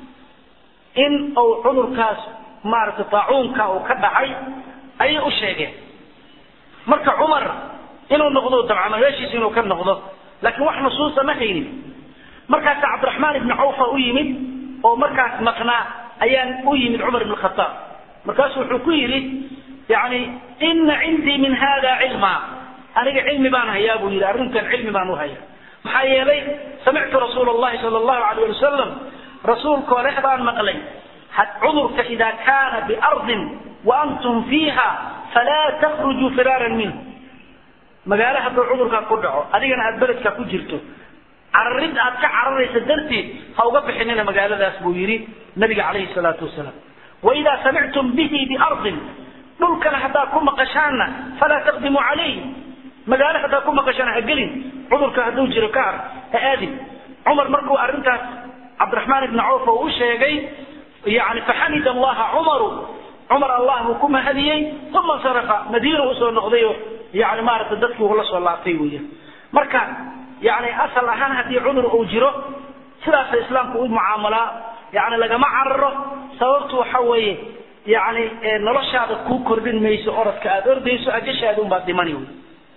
in uu cudurkaas maaragtay taacuunka uu ka dhacay ayay u sheegeen marka cumar inuu noqdo dabcama meeshiisa inuu ka noqdo laakiin wax nusuusa ma haynin markaasa cabdiraxmaan ibni cawfa u yimid oo markaas maqnaa ayaan u yimid cumar ibn khataab markaasu wuxuu ku yidhi yani ina cindii min hada cilma aniga cilmi baan hayaa buu yidhi arrintan cilmi baan u hayaa maxaa yeelay samictu rasuula allahi sala allahu alayh ali wasalam rasuulkoo leh baan maqlay cudurka ida kaana biardin wa antum fiiha falaa takhrujuu firaaran minhu magaalo hadduu cudurkaa ku dhaco adigana aad beledkaa ku jirto cararid aad ka cararaysa darteed ha uga bixinina magaaladaas buu yidhi nabiga calayhi salaatu wasalaam waidaa samictum bihi biardin dhulkana haddaa ku maqashaanna falaa taqdimuu calayh magaalo haddaa ku maqashaan ha gelin cudurka hadduu jiro ka har ha aadin cumar markuu arrintaas cabdiraxmaan ibni cawf oo u sheegay yani faxamid allaha cumaru cumar allah buu ku mahadiyey uma insarafa madiina usoo noqday oo yani maaragtay dadkii uu la soo laabtay weya marka yani asal ahaan haddii cudur uu jiro sidaasa islaamku u mucaamalaa yani lagama cararo sababtu waxa weeye yani noloshaada kuu kordhin mayso orodka aada ordayso ajashaada unbaad dhimani wey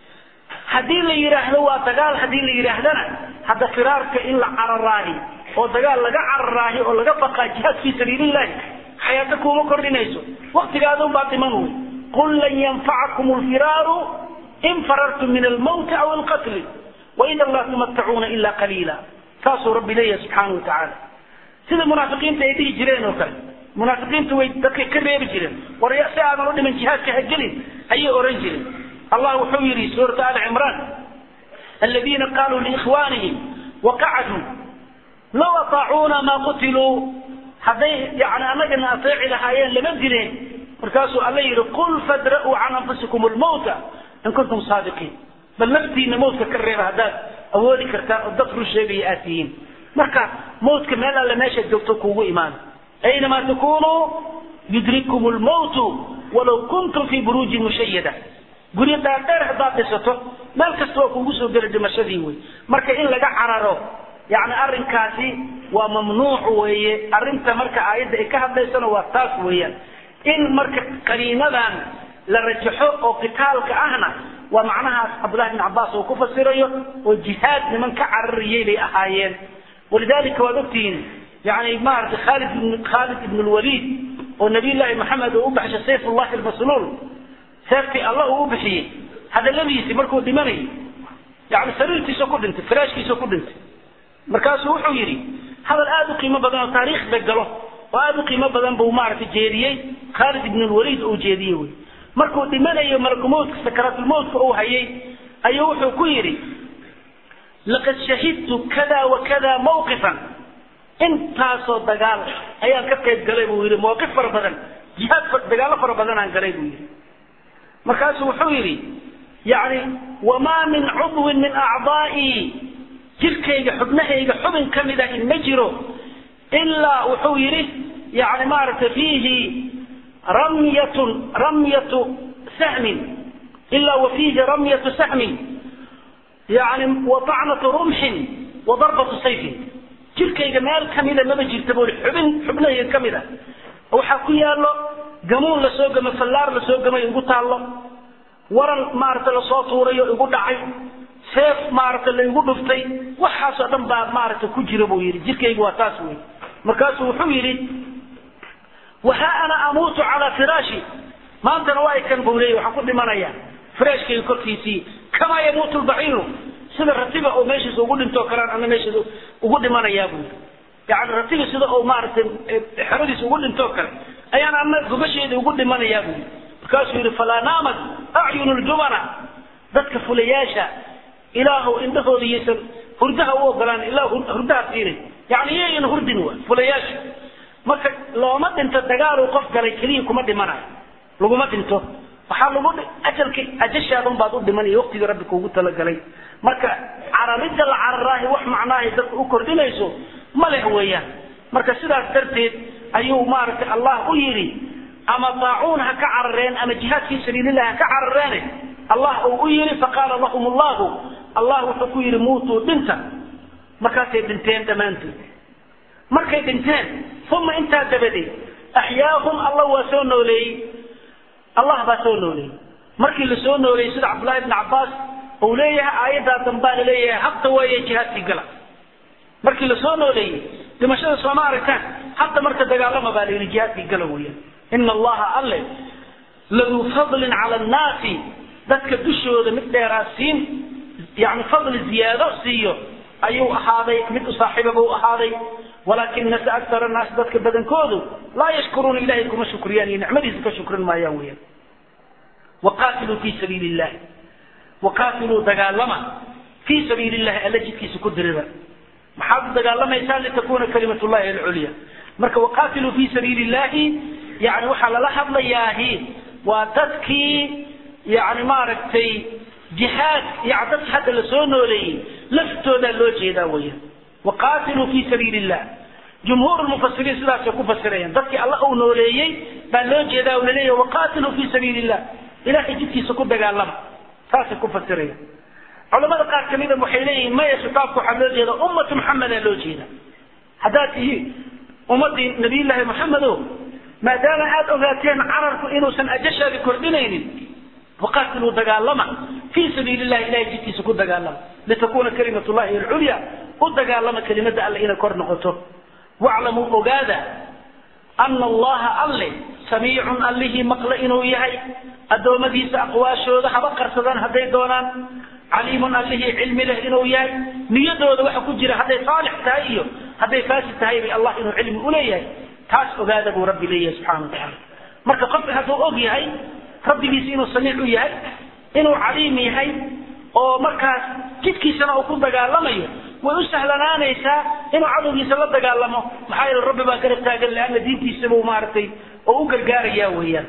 haddii la yidhaahdo waa dagaal haddii la yidhaahdana hadda firaarka in la cararaahi oo dagaal laga cararaahi oo laga baqaa jihaad fii sabiilillahi xayaato kuuma kordhinayso waktigaada unbaad dhiman wey qul lan yanfacakum lfiraaru in farartum min almawti aw alqatli waida laa tumatacuuna ila qaliila saasuu rabbi leeyahay subxaana watacaala sida munaafiqiinta ay dhihi jireen oo kale munaafiqiintu way dadkay ka reebi jireen war si aadan u dhiman jihaadka ha gelin ayay oran jireen allah wuxuu yidhi suurata ali cimraan aladiina qaluu liikhwaanihim waqacaduu law ataacuuna maa qutiluu hadday yani annagana ateeci lahaayeen lama dileen markaasuu alla yidhi qul fadra'uu can anfusikum lmawta in kuntum saadiqiin bal naftiina mawtka ka reeba haddaad awoodi kartaan oo dad run sheegaya aad tihiin marka mawtka meel alle meeshaad joogto kuugu imaana aynamaa takunuu yudrikkum lmawtu walaw kuntum fii buruujin mushayada guryo dhaadheer haddaad dhisato meel kasta waa kuugu soo gela dhimashadii wey marka in laga cararo yani arrinkaasi waa mamnuuc weeye arrinta marka aayadda ay ka hadlaysana waa taas weeyaan in marka qaniinadan la rajaxo oo qitaalka ahna waa macnahaas cabdullahi bin cabaas uu ku fasirayo oo jihaad niman ka carariyay bay ahaayeen walidalika waad ogtihiin yani maarata khalid khalid ibn lwaliid oo nabiy llaahi maxamed uu u baxshay sayf ullahi almasluul seeftii allah uu u bixiyey hadaladiisii markuu dhimanayay yani sariirtiisa ku dhintay firaashkiisa ku dhintay markaasuu wuxuu yidhi hadal aada u qiimo badan oo taariikhda galo oo aada u qiimo badan buu maaragtay jeediyey khaalid ibn lwaliid uu jeediyey wey markuu dhimanayo malakumowtka sakaraatulmowtka uu hayay ayuu wuxuu ku yidhi laqad shahidtu kada wa kada mawqifan intaasoo dagaal ayaan ka qayb galay buu yidhi mawqif fara badan jihaad dagaallo fara badan aan galay buu yidhi markaasuu wuxuu yidhi yani wamaa min cudwin min acdaa'ii jirkayga xubnahayga xubin ka mid ah in ma jiro ilaa wuxuu yidhi yani maaragtay fiihi ramyatun ramyatu sahmin ilaa wa fiihi ramyatu sahmin yani wa tacnatu rumxin wa darbatu sayfin jirkayga meel kamida maba jirta buu xubin xubnahayga ka mid ah waxaa ku yaallo gamuun lasoo gamay fallaar lasoo gamay igu taallo waran maaragtay lasoo tuurayo igu dhacay seef maaragtay la igu dhuftay waxaasoo dhan baa maaragtay ku jira buu yidhi jirkaygu waa taas wey markaasuu wuxuu yidhi waha ana amuutu calaa firaashi maantana waa kan buu leeyay waxaan ku dhimanayaa firaashkayga korkiisii kamaa yamuutu lbaciiru sida ratiga oo meeshiisa ugu dhintoo kalean ana meeshiisa ugu dhimanayaa buu yidhi yani ratiga sida uu maaragtay xeradiisa ugu dhintoo kale ayaan ana gobasheeda ugu dhimanayaa buu yidhi markaasuu yidhi falaa naamat acyunu ljubana dadka fulayaasha ilaahu indhahooda yaysan hurdaha u ogolaan ilaa hurdaha siinay yani yayan hurdin wa fulayaasha marka looma dhinto dagaaluu qof galay keliya kuma dhimanayo laguma dhinto waxaa lagu ajalka ajashaadan baad u dhimanaya waqtigii rabbi kuugu talagalay marka cararidda la cararaahi wax macnaahay dadka u kordhinayso ma leh weeyaan marka sidaas darteed ayuu maaragtay allah u yidhi ama daacuun ha ka carareen ama jihaad fii sabiilillahi ha ka carareene allah uu u yidhi faqaala lahum allahu allah wuxuu ku yidhi muutuu dhinta markaasay dhinteen dhammaantood markay dhinteen uma intaa dabadeed axyaahum allah waa soo nooleeyey allah baa soo nooleeyey markii la soo nooleeyey sida cabdullahi ibn cabbaas uu leeyahay aayaddaa dambaa la leeyahay habta weeye jihaadkii gala markii la soo nooleeyey dhimashada sooma aragtaan hadda marka dagaalama baa la yidhi jihaadkii gala weeyaan ina allaha alle laduu fadlin cala annaasi dadka dushooda mid dheeraa siin yani fadli ziyaado siiyo ayuu ahaaday mid u saaxiiba buu ahaaday walaakinase aktar annaas dadka badankoodu laa yashkuruuna ilahay kuma shukriyaan iyo nicmadiisa ka shukrin maayaan weyaan waqaatiluu fii sabiili illahi waqaatiluu dagaalama fii sabiili illahi alla jidkiisa ku dirida maxaad u dagaalamaysaan litakuna kalimat llahi alculya marka waqaatiluu fii sabiili illahi yani waxaa lala hadlayaahi waa dadkii yani maaragtay jihaad yani dadki hadda lasoo nooleeyey laftoodaa loo jeedaa weya waqaatiluu fi sabiili illah jumhuur mufasiriin sidaasay ku fasirayaan dadkii alla uu nooleeyey baa loo jeedaa oo laleeyahy waqaatiluu fi sabiili illah ilahay jidkiisa ku dagaalama saasay ku fasirayaan culamada qaar kamida waxay leeyihiin maya khitaabka waxaa loo jeeda ummatu maxamedaa loo jeeda haddaad tihiin ummadii nabiyullaahi maxamedo maadaama aada ogaateen cararku inuusan ajashaadi kordhinaynin waqaatiluu dagaalama fii sabiili llahi ilahay jidkiisa ku dagaalama litakuna kalimat llahi alculya u dagaalama kelimada alle inay kor noqoto waclamuu ogaada ana allaha alle samiicun allihii maqle inuu yahay addoommadiisa aqwaashooda haba qarsadaan hadday doonaan caliimun allihii cilmi leh inuu yahay niyadooda waxa ku jira hadday saalix tahay iyo hadday faasid tahay bay allah inuu cilmi uleeyahay taas ogaada buu rabbi leeyahay subxana watacaala marka qofka hadduu og yahay rabbigiisa inuu samiic u yahay inuu caliim yahay oo markaas jidkiisana uu ku dagaalamayo way u sahlanaanaysaa inuu cadowgiisa la dagaalamo maxaa yeele rabbi baa garab taagan leanna diintiisabuu maaragtay oo u gargaaraya weeyaan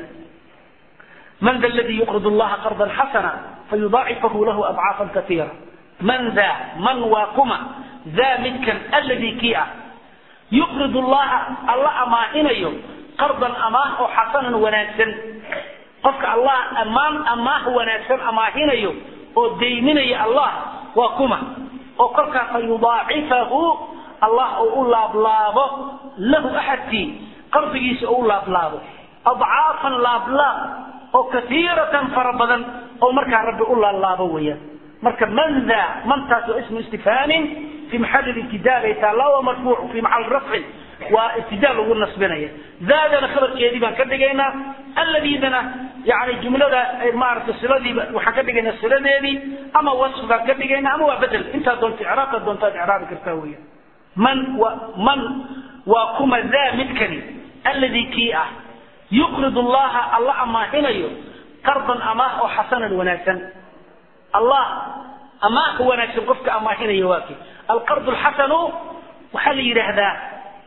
man da ladii yuqrid allaha qardan xasana fayudaacifahu lahu adcaafan kaiira man da man waa kuma daa midkan alladii kii ah yuqrid allaha alla amaahinayo qardan amaah oo xasanan wanaagsan qofka allah ammaan amaah wanaagsan amaahinayo oo dayminaya allah waa kuma oo kolkaa fa yudaacifahu allah oo u laablaabo lahu axadkii qardigiisa oo u laablaabo adcaafan laablaab oo kaiiratan fara badan oo markaa rabbi u laablaabo weeyaan marka man daa mantaas waa ismu istifhaamin fi maxalli ibtidaa bay taallaa waa marfuuc fi maxalli rafcin waa ibtidaa lagu nasbinaya daadana khabarkeedii baan ka dhigaynaa alladiidana yani jumlada maaragtay siladiiba waxaan ka dhigaynaa siladeedii ama wasfkaan ka dhigaynaa ama waa bedel intaa doonta icraabka doontaad icraabi kartaa weya man wa man waa kuma daa midkani alladii kii ah yuqrid allaha alla amaahinayo qardan amaah oo xasanan wanaagsan allah amaahka wanaagsan qofka amaahinaya waa kii alqard lxasanu waxaa la yidhaahdaa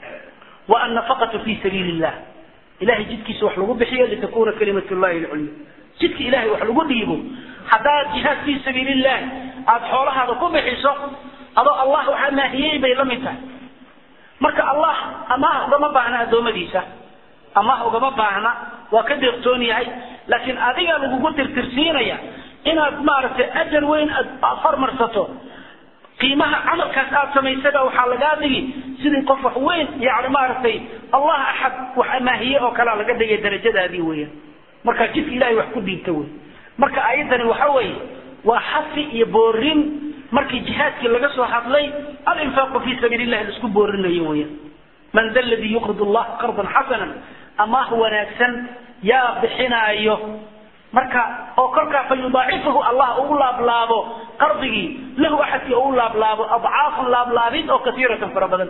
wa annafaqatu fi sabiili illah ilahay jidkiisa wax lagu bixiyo litakuna kalimat llahi alculya jidka ilahay wax lagu dhiibo haddaad jihaad fi sabiili illahi aada xoolahaada ku bixiso adoo allah wax amaahiyey bay la mid tahay marka allah amaah ugama baahna addoommadiisa amaah ugama baahna waa ka deeqtoon yahay laakiin adiga lagugu tirtirsiinaya inaad maaragtay ajar weyn aad hormarsato qiimaha camalkaas aad samaysada waxaa lagaa dhigi sidii qof wax weyn yani maaragtay allah axad wax amaahiye oo kalea laga dhigay darajadaadii weeyaan markaa jidka ilahay wax ku dhiibta wey marka ayaddani waxa weeye waa xafi iyo boorin markii jihaadkii laga soo hadlay alinfaaqu fi sabiili illahi laisku boorinayo weeyaan man da ladii yuqrid allah qardan xasanan amaah wanaagsan yaa bixinaayo marka oo kolkaa fa yudaacifahu allah uu laablaabo qardigii lahu axadkii uu laablaabo adcaafan laablaabid oo kaiiratan fara badan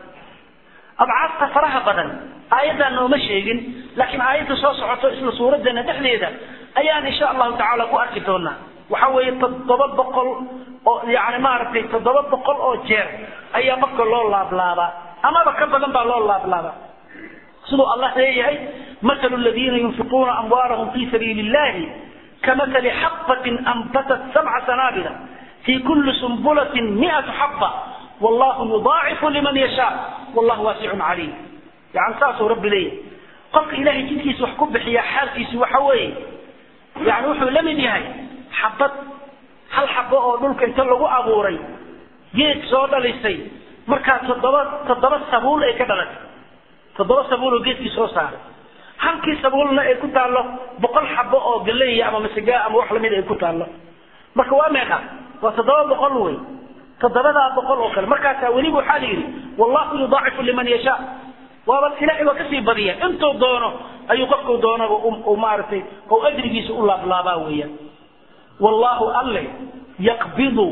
adcaafta faraha badan aayaddan nooma sheegin laakiin aayadda soo socoto isla suuraddeena dhexdeeda ayaan insha allahu tacaala ku arki doonaa waxa weeye toddoba boqol oo yani maaragtay toddoba boqol oo jeer ayaa qofka loo laablaabaa amaba ka badan baa loo laablaabaa siduu allah leeyahay mathalu ladiina yunfiquuna amwaalahum fi sabiili illahi kamathali xabatin anbatat sabca sanaabila fi kuli sumbulatin miatu xaba wallahu yudaacifu liman yashaa wallahu waasicun caliim yani saasuu rabbi leeyahay qofka ilahay jidkiisa wax ku bixiya xaalkiisu waxa weeye yani wuxuu la mid yahay xabad hal xabo oo dhulka inta lagu abuuray geed soo dhalisay markaa toddoba toddoba sabuul ay ka dhalatay toddoba sabuul oo geedkii soo saaray halkii sabuulna ay ku taallo boqol xabo oo galeeya ama masigaa ama wax lamid ay ku taallo marka waa meeqa waa toddoba boqol wey toddobadaa boqol oo kale markaasaa weliba waxaa la yidhi wallahu yudaacifu liman yashaa waaba ilahay waa kasii badiya intuu doono ayuu qofku doonaba maaragtay oo ajrigiisa u laablaabaa weeyaan wallahu alle yaqbidu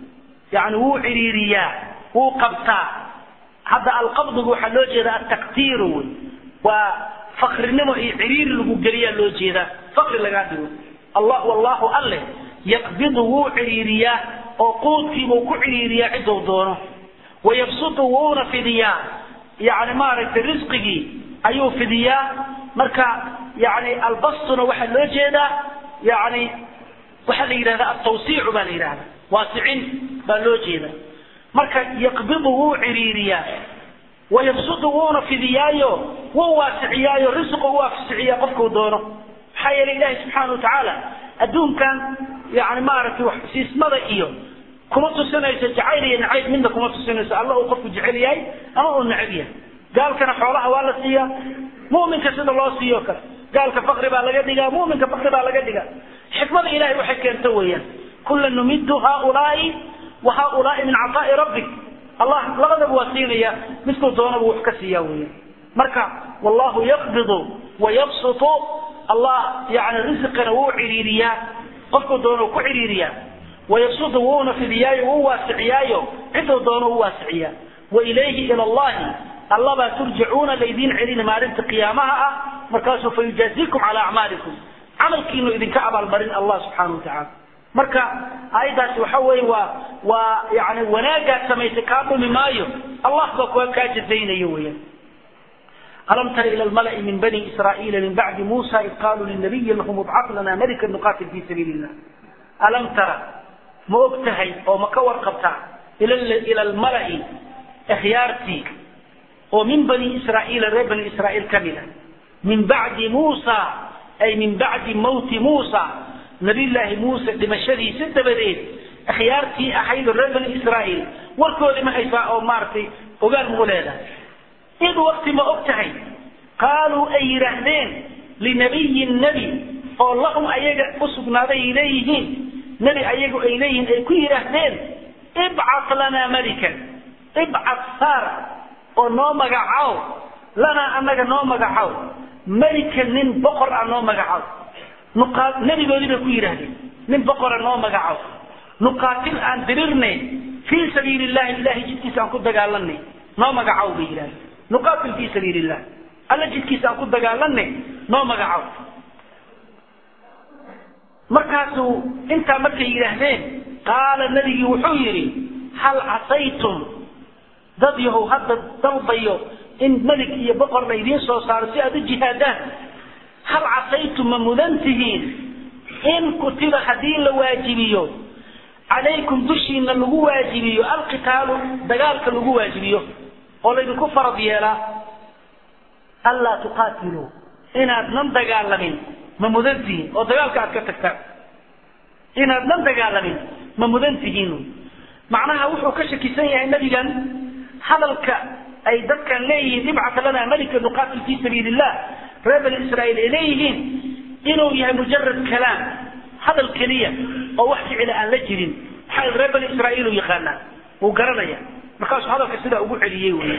yani wuu ciriiriyaa wuu qabtaa hadda alqabdigu waxaa loo jeedaa ataqtiiru wey waa fakrinimo iyo ciriiri lagu geliyaa loo jeedaa fakri lagaa dhigo allah wallahu alle yaqbidu wuu ciriiriyaa oo quudkiibuu ku ciriiriyaa ciduu doono wayabsutu wuuna fidiyaa yani maaragtay risqigii ayuu fidiyaa marka yani albastuna waxaa loo jeedaa yani waxaa la yidhahdaa altawsiicu baa la yidhahda waasicin baa loo jeeda marka yaqbidu wuu ciriiriyaa wayabsudu wuuna fidiyaayo wuu waasiciyaayo risqu u afsiciyaa qofkuu doono maxaa yeelay ilaahi subxaana watacaala adduunkan yani maaragtay wax siismada iyo kuma tusinayso jacayl iyo nacayb midna kuma tusinayso alla uu qofku jecel yahay ama uu necab yahay gaalkana xoolaha waa la siiyaa muminka sida loo siiyo kale gaalka fakri baa laga dhigaa muminka fakri baa laga dhigaa xikmada ilahay waxay keento weeyaan kula numidu haaulaai wa haaulaai min cataai rabbik allah labadaba waa siinaya midkuu doonaba wax ka siiyaa weeyaan marka wallahu yaqbidu wayabsutu allah yani risqana wuu ciriiriyaa qofkuu doono ku ciriiriyaa wayabsudu wuuna fidiyaayo wuu waasiciyaayo ciduu doono u waasiciyaa wailayhi ila allahi allabaa turjacuuna laydiin celina maalinta qiyaamaha ah markaasuu fayujaazikum calaa acmaalikum camalkiinu idinka abaalmarin allah subxaana watacaala marka aayaddaasi waxa weeye waa waa yani wanaagaad samaysay kaa dhumi maayo allah baa kuwa kaa jazaynayo weeyaan alam tara ila almala'i min bani israa'iila min bacdi muusa id qaaluu linabiyin lahum ibcad lana malikan nuqatil fi sabiili illah alam tara ma og tahay oo ma ka warqabtaa ila almala'i akhyaartii oo min bani israa'iila reer bani israa'iil ka mid a min bacdi muusa ay min bacdi mawti muusa nabiyullaahi muuse dhimashadiisa dabadeed akhyaartii ahayd oo reer bani israa'iil warkoodii ma haysaa oo maaragtay ogaal mau leedahay id wakti ma og tahay qaaluu ay yidhaahdeen linabiyin nebi oo lahum ayaga u sugnaaday ay leeyihiin nebi ayagu ay leeyihiin ay ku yidhaahdeen ibcat lanaa malikan ibcat saar oo noo magacow lanaa annaga noo magacow melikan nin boqor ah noo magacow nuqaa nebigoodii bay ku yidhaahdeen nin boqora noo magacow nuqaatil aan dirirnay fii sabiili illahi ilahay jidkiisa aan ku dagaalanay noo magacow bay yidhahdeen nuqaatil fii sabiili illah alla jidkiisa aan ku dagaalanay noo magacow markaasuu intaa markay yidhaahdeen qaala nebigii wuxuu yidhi hal casaytum dad yahow hadda dalbayo in melig iyo boqor la idiin soo saaro si aad u jihaadaan hal casaytum ma mudan tihiin in kutiba haddii la waajibiyo calaykum dushiina lagu waajibiyo alqitaalu dagaalka lagu waajibiyo oo laydinku farad yeelaa anlaa tuqaatiluu inaadnan dagaalamin ma mudan tihiin oo dagaalka aad ka tagtaan inaadnan dagaalamin ma mudan tihiin macnaha wuxuu ka shakisan yahay nebigan hadalka ay dadkan leeyihiin ibcat lana malika nuqaatil fi sabiili illah reer bani israa'iil ay leeyihiin inuu yahay mujarad kalaam hadal keliya oo wax ficila aan la jirin maxaa reer bani israa'iil uu yaqaanaa wuu garanaya markaasuu hadalka sidaa ugu celiyey wey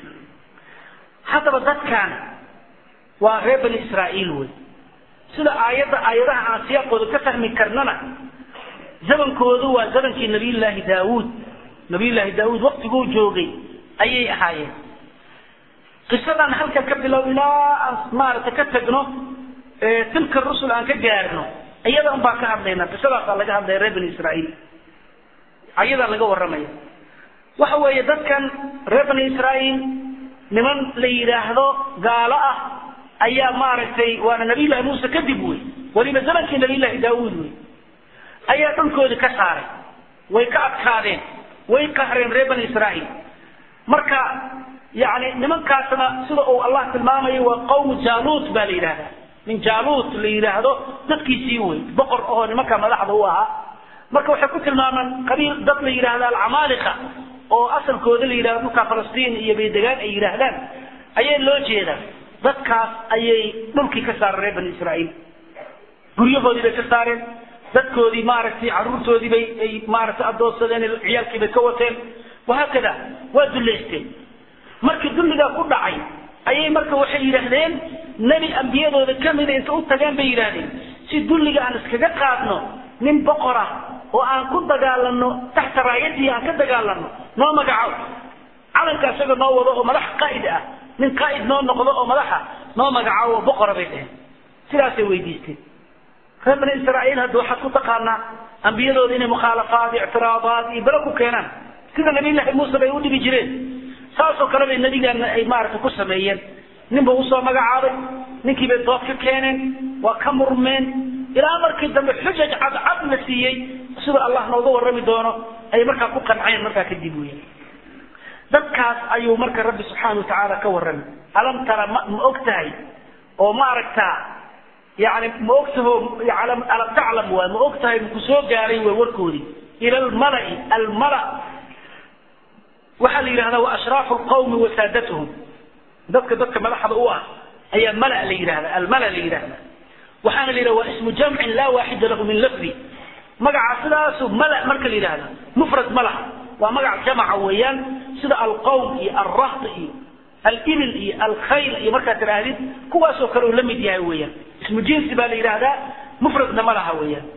haddaba dadkan waa reer bani israa'iil wey sida aayadda aayadaha aan siyaaqooda ka fahmi karnana zamankoodu waa zamankii nabiyullaahi daawuud nabiyullaahi daawuud waktiguu joogay ayay ahaayeen qisadan halkan ka bilow ilaa aan maaragtay ka tagno tilka rusul aan ka gaarno iyada un baan ka hadlaynaa qisadaasaa laga hadlaya reer bani israa'iil ayadaa laga warramaya waxa weeye dadkan reer bani israa'iil niman la yidhaahdo gaalo ah ayaa maaragtay waana nabiyullahi muuse kadib wey weliba zamankii nabiyullahi daawuud wey ayaa dhulkoodii ka saaray way ka adkaadeen way qahreen reer bani israa'iil marka yani nimankaasna sida uu allah tilmaamayo waa qawmu jaaluut baa la yidhahdaa min jaaluut la yidhaahdo dadkiisii wey boqor oo nimanka madaxda u ahaa marka waxay ku tilmaamaan qabiil dad la yidhahda alcamaaliqa oo asalkooda la yidhahdo dhulka falastiin iyo baydegaan ay yidhaahdaan ayaa loo jeedaa dadkaas ayay dhulkii ka saareen reer bani israa'iil guryahoodii bay ka saareen dadkoodii maaragtay carruurtoodii bay ay maaragtay adoonsadeen ciyaalkii bay ka wateen wahaakada waa dullaysteen markii dulligaa ku dhacay ayay marka waxay yidhaahdeen nebi ambiyadooda kamida inta u tageen bay yidhaahdeen si dulliga aan iskaga qaadno nin boqor ah oo aan ku dagaalano taxta raayadii aan ka dagaalano noo magaco calanka isaga noo wado oo madax qaa'id ah nin qaa'id noo noqdo oo madaxa noo magacaabo oo boqora bay dheheen sidaasay weydiisteen reer bani israa'iil hadda waxaad ku taqaanaa ambiyadooda inay mukhaalafaad ictiraadaad iyo belo ku keenaan sida nabiyullaahi muuse bay u dhibi jireen saasoo kale bay nebigaana ay maaragtay ku sameeyeen ninba usoo magacaabay ninkii bay dood ka keeneen waa ka murmeen ilaa markii dambe xujaj cadcad la siiyey sida allah nooga warrami doono ay markaa ku qanceen markaa kadib weya dadkaas ayuu marka rabbi subxaana watacaala ka warramay alam tara ma ma og tahay oo ma aragtaa yani ma ogtaho alam taclam waay ma og tahay maku soo gaaray way warkoodii ila almalai almala waxaa la yidhahdaa wa ashraafu lqawmi wa saadatuhum dadka dadka madaxda u ah ayaa mala la yidhahda almala la yidhahda waxaana la yidhahda waa ismu jamcin laa waaxida lahu min lafdi magaca sidaasu mala marka la yidhahda mufrad malaha waa magac jamaca weeyaan sida alqawm iyo alrahd iyo alibil iyo alkhayl iyo markaad tidhaahdid kuwaasoo kale uu la mid yahay weeyaan ismu jinsi baa la yidhaahdaa mufradna ma laha weeyaan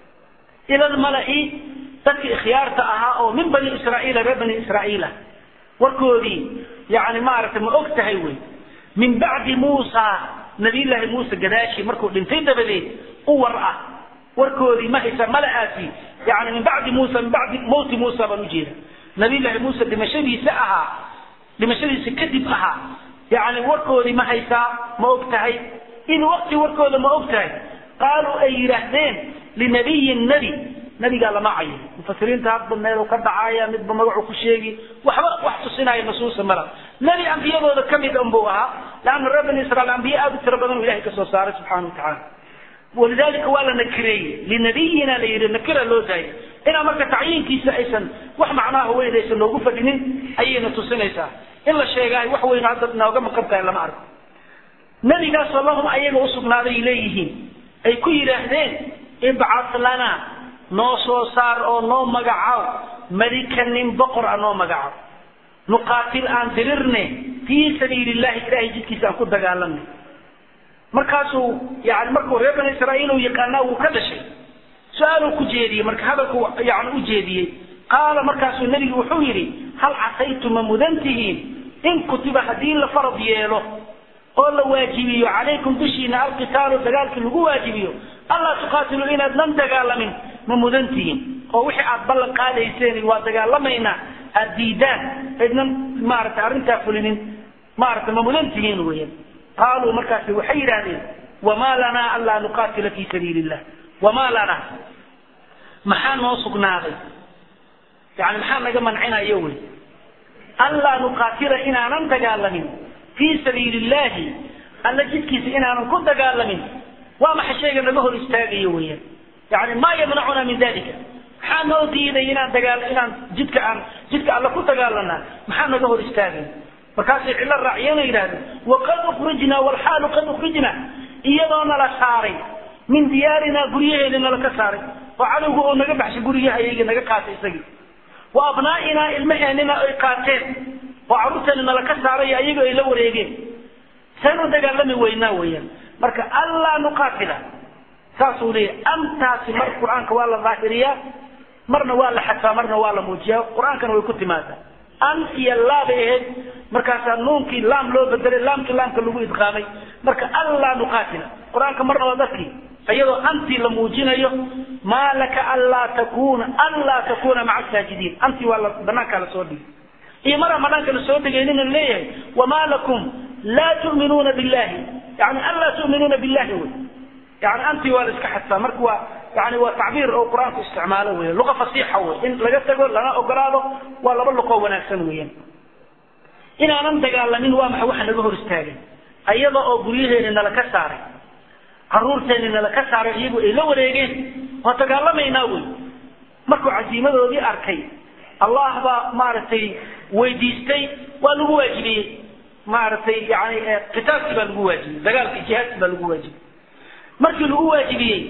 ila lmalai dadkii ikhyaarta ahaa oo min bani israa'iila reer bani israa'iila warkoodii yani maaragtay ma og tahay wey min bacdi muusa nabiyullaahi muuse gadaashii markuu dhintay dabadeed u war ah warkoodii ma haysa mala'aasi yani min bacdi muusa min bacdi mawti muusa baan ujeeda nabiyullaahi muuse dhimashadiisa ahaa dhimashadiisa kadib ahaa yani warkoodii ma haysaa ma og tahay in waqti warkooda ma og tahay qaaluu ay yidhaahdeen linabiyin nebi nabigaa lama cayin mufasiriinta hadba meel ka dhacaya midba magacu ku sheegi waxba wax tusinaya nasuusa mala nebi ambiyadooda kamid unbuu ahaa laanna reer bani israiil ambiye aad u tiro badan u ilahay kasoo saaray subxana watacaala walidalika waa la nakireeyey linabiyina la yidhi nakira loo daayay inaa marka tacyiinkiisa aysan wax macnaha weyn aysan noogu fadhinin ayayna tusinaysaa in la sheegahay wax weyn hadda nooga maqan tahay lama arko nebigaasoo lahum ayaga usugnaaday leeyihiin ay ku yidhaahdeen ibcad lana noo soo saar oo noo magacaw malika nin boqor a noo magacaw nuqaatil aan dirirne fii sabiili illahi ilahay jidkiisa aan ku dagaalamne markaasuu yani markuu reer bani israa'iil uu yaqaanaa wuu ka dhashay su-aaluu ku jeediyey marka hadalku yani u jeediyey qaala markaasuu nebigu wuxuu yidhi hal casaytu ma mudan tihiin in kutiba haddii la farad yeelo oo la waajibiyo calaykum dushiina alqitaalu dagaalkii lagu waajibiyo allaa tuqaatilu inaadnan dagaalamin ma mudan tihiin oo wixii aad ballan qaadayseen waa dagaalamaynaa aad diidaan aydnan maaragtay arrintaa fulinin maaragtay ma mudan tihiin weeyaan qaaluu markaasi waxay yidhaahdeen wamaa lanaa anlaa nuqaatila fii sabiili illah wamaa lanaa maxaa noo sugnaaday yani maxaa naga mancinayo wey anlaa nuqaatila inaanan dagaalamin fii sabiili illahi alla jidkiisa inaanan ku dagaalamin waa maxa shayga naga hor istaagayo weeyaan yani maa yamnacuna min dalika maxaa noo diiday inaan dagaal inaan jidka aan jidka alla ku dagaalanaa maxaa naga hor istaagay markaasay cillo raaciyana yidhahdeen waqad ukrijnaa walxaalu qad ukrijna iyadoo nala saaray min diyaarinaa guryaheeda nala ka saaray oo cadowga oo naga baxshay guryaha iyaga naga qaatay isagii wa abnaa'inaa ilmaheenina ay qaateen oo carruurteena nala ka saaray ayago ay la wareegeen saynu dagaalami weynaa weeyaan marka allaa nuqaatila saasuu leeyahy amtaasi mar qur-aanka waa la daahiriyaa marna waa la xadfaa marna waa la muujiyaa qur-aankana way ku timaadaa an iyo laabay ahayd markaasaa nuunkii laam loo bedelay laamkii laamka lagu idqaamay marka allaa nuqaatila qur-aanka marna waa dadkii iyadoo antii la muujinayo maa laka anlaa takuna anlaa takuna maca saajidiin antii waa la banaankaa lasoo dhigay iyo maraan banaanka lasoo dhigaynina leeyahay wamaa lakum laa tu'minuuna billahi yani anlaa tu'minuuna billahi wey yani antii waa la iska xadfaa marka waa yani waa tacbiir oo qur-aanku isticmaalo weya luqa fasiixa wey in laga tago lana ogolaado waa laba luqoo wanaagsan weeyaan inaanan dagaalamin waa maxa waxa naga hor istaagay ayada oo guryaheeni nala ka saaray caruurteeni nala ka saaray iyagu ay la wareegeen waa dagaalamaynaa wey markuu casiimadoodii arkay allah baa maaragtay weydiistay waa lagu waajibiyey maaragtay yani qitaalkii baa lagu waajibiyey dagaalkii jihaadkii baa lagu waajibiyey markii lagu waajibiyey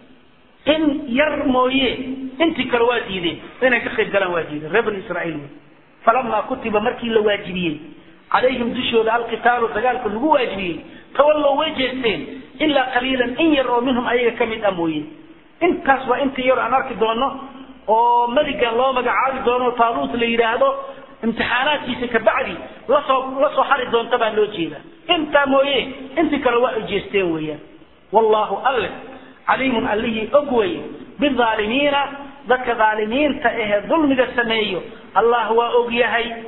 in yar mooye intii kale waa diideen inay ka qayb galaan waa diideen reer bani israa'iil wey falamaa kutiba markii la waajibiyey calayhim dushooda alqitaalu dagaalka lagu waajibiyey tawallow way jeesteen ilaa qaliilan in yar oo minhum ayaga ka mid ah mooye intaas waa intii yar aan arki doono oo meligan loo magacaabi doono taaluut la yidhaahdo imtixaanaadkiisa kabacdi lasoo lasoo xari doonta baa loo jeeda intaa mooye intii kale waa ay jeesteen weeyaan wallahu alle caliimun allihii og weye bidaalimiina dadka dhaalimiinta ahee dulmiga sameeyo allah waa og yahay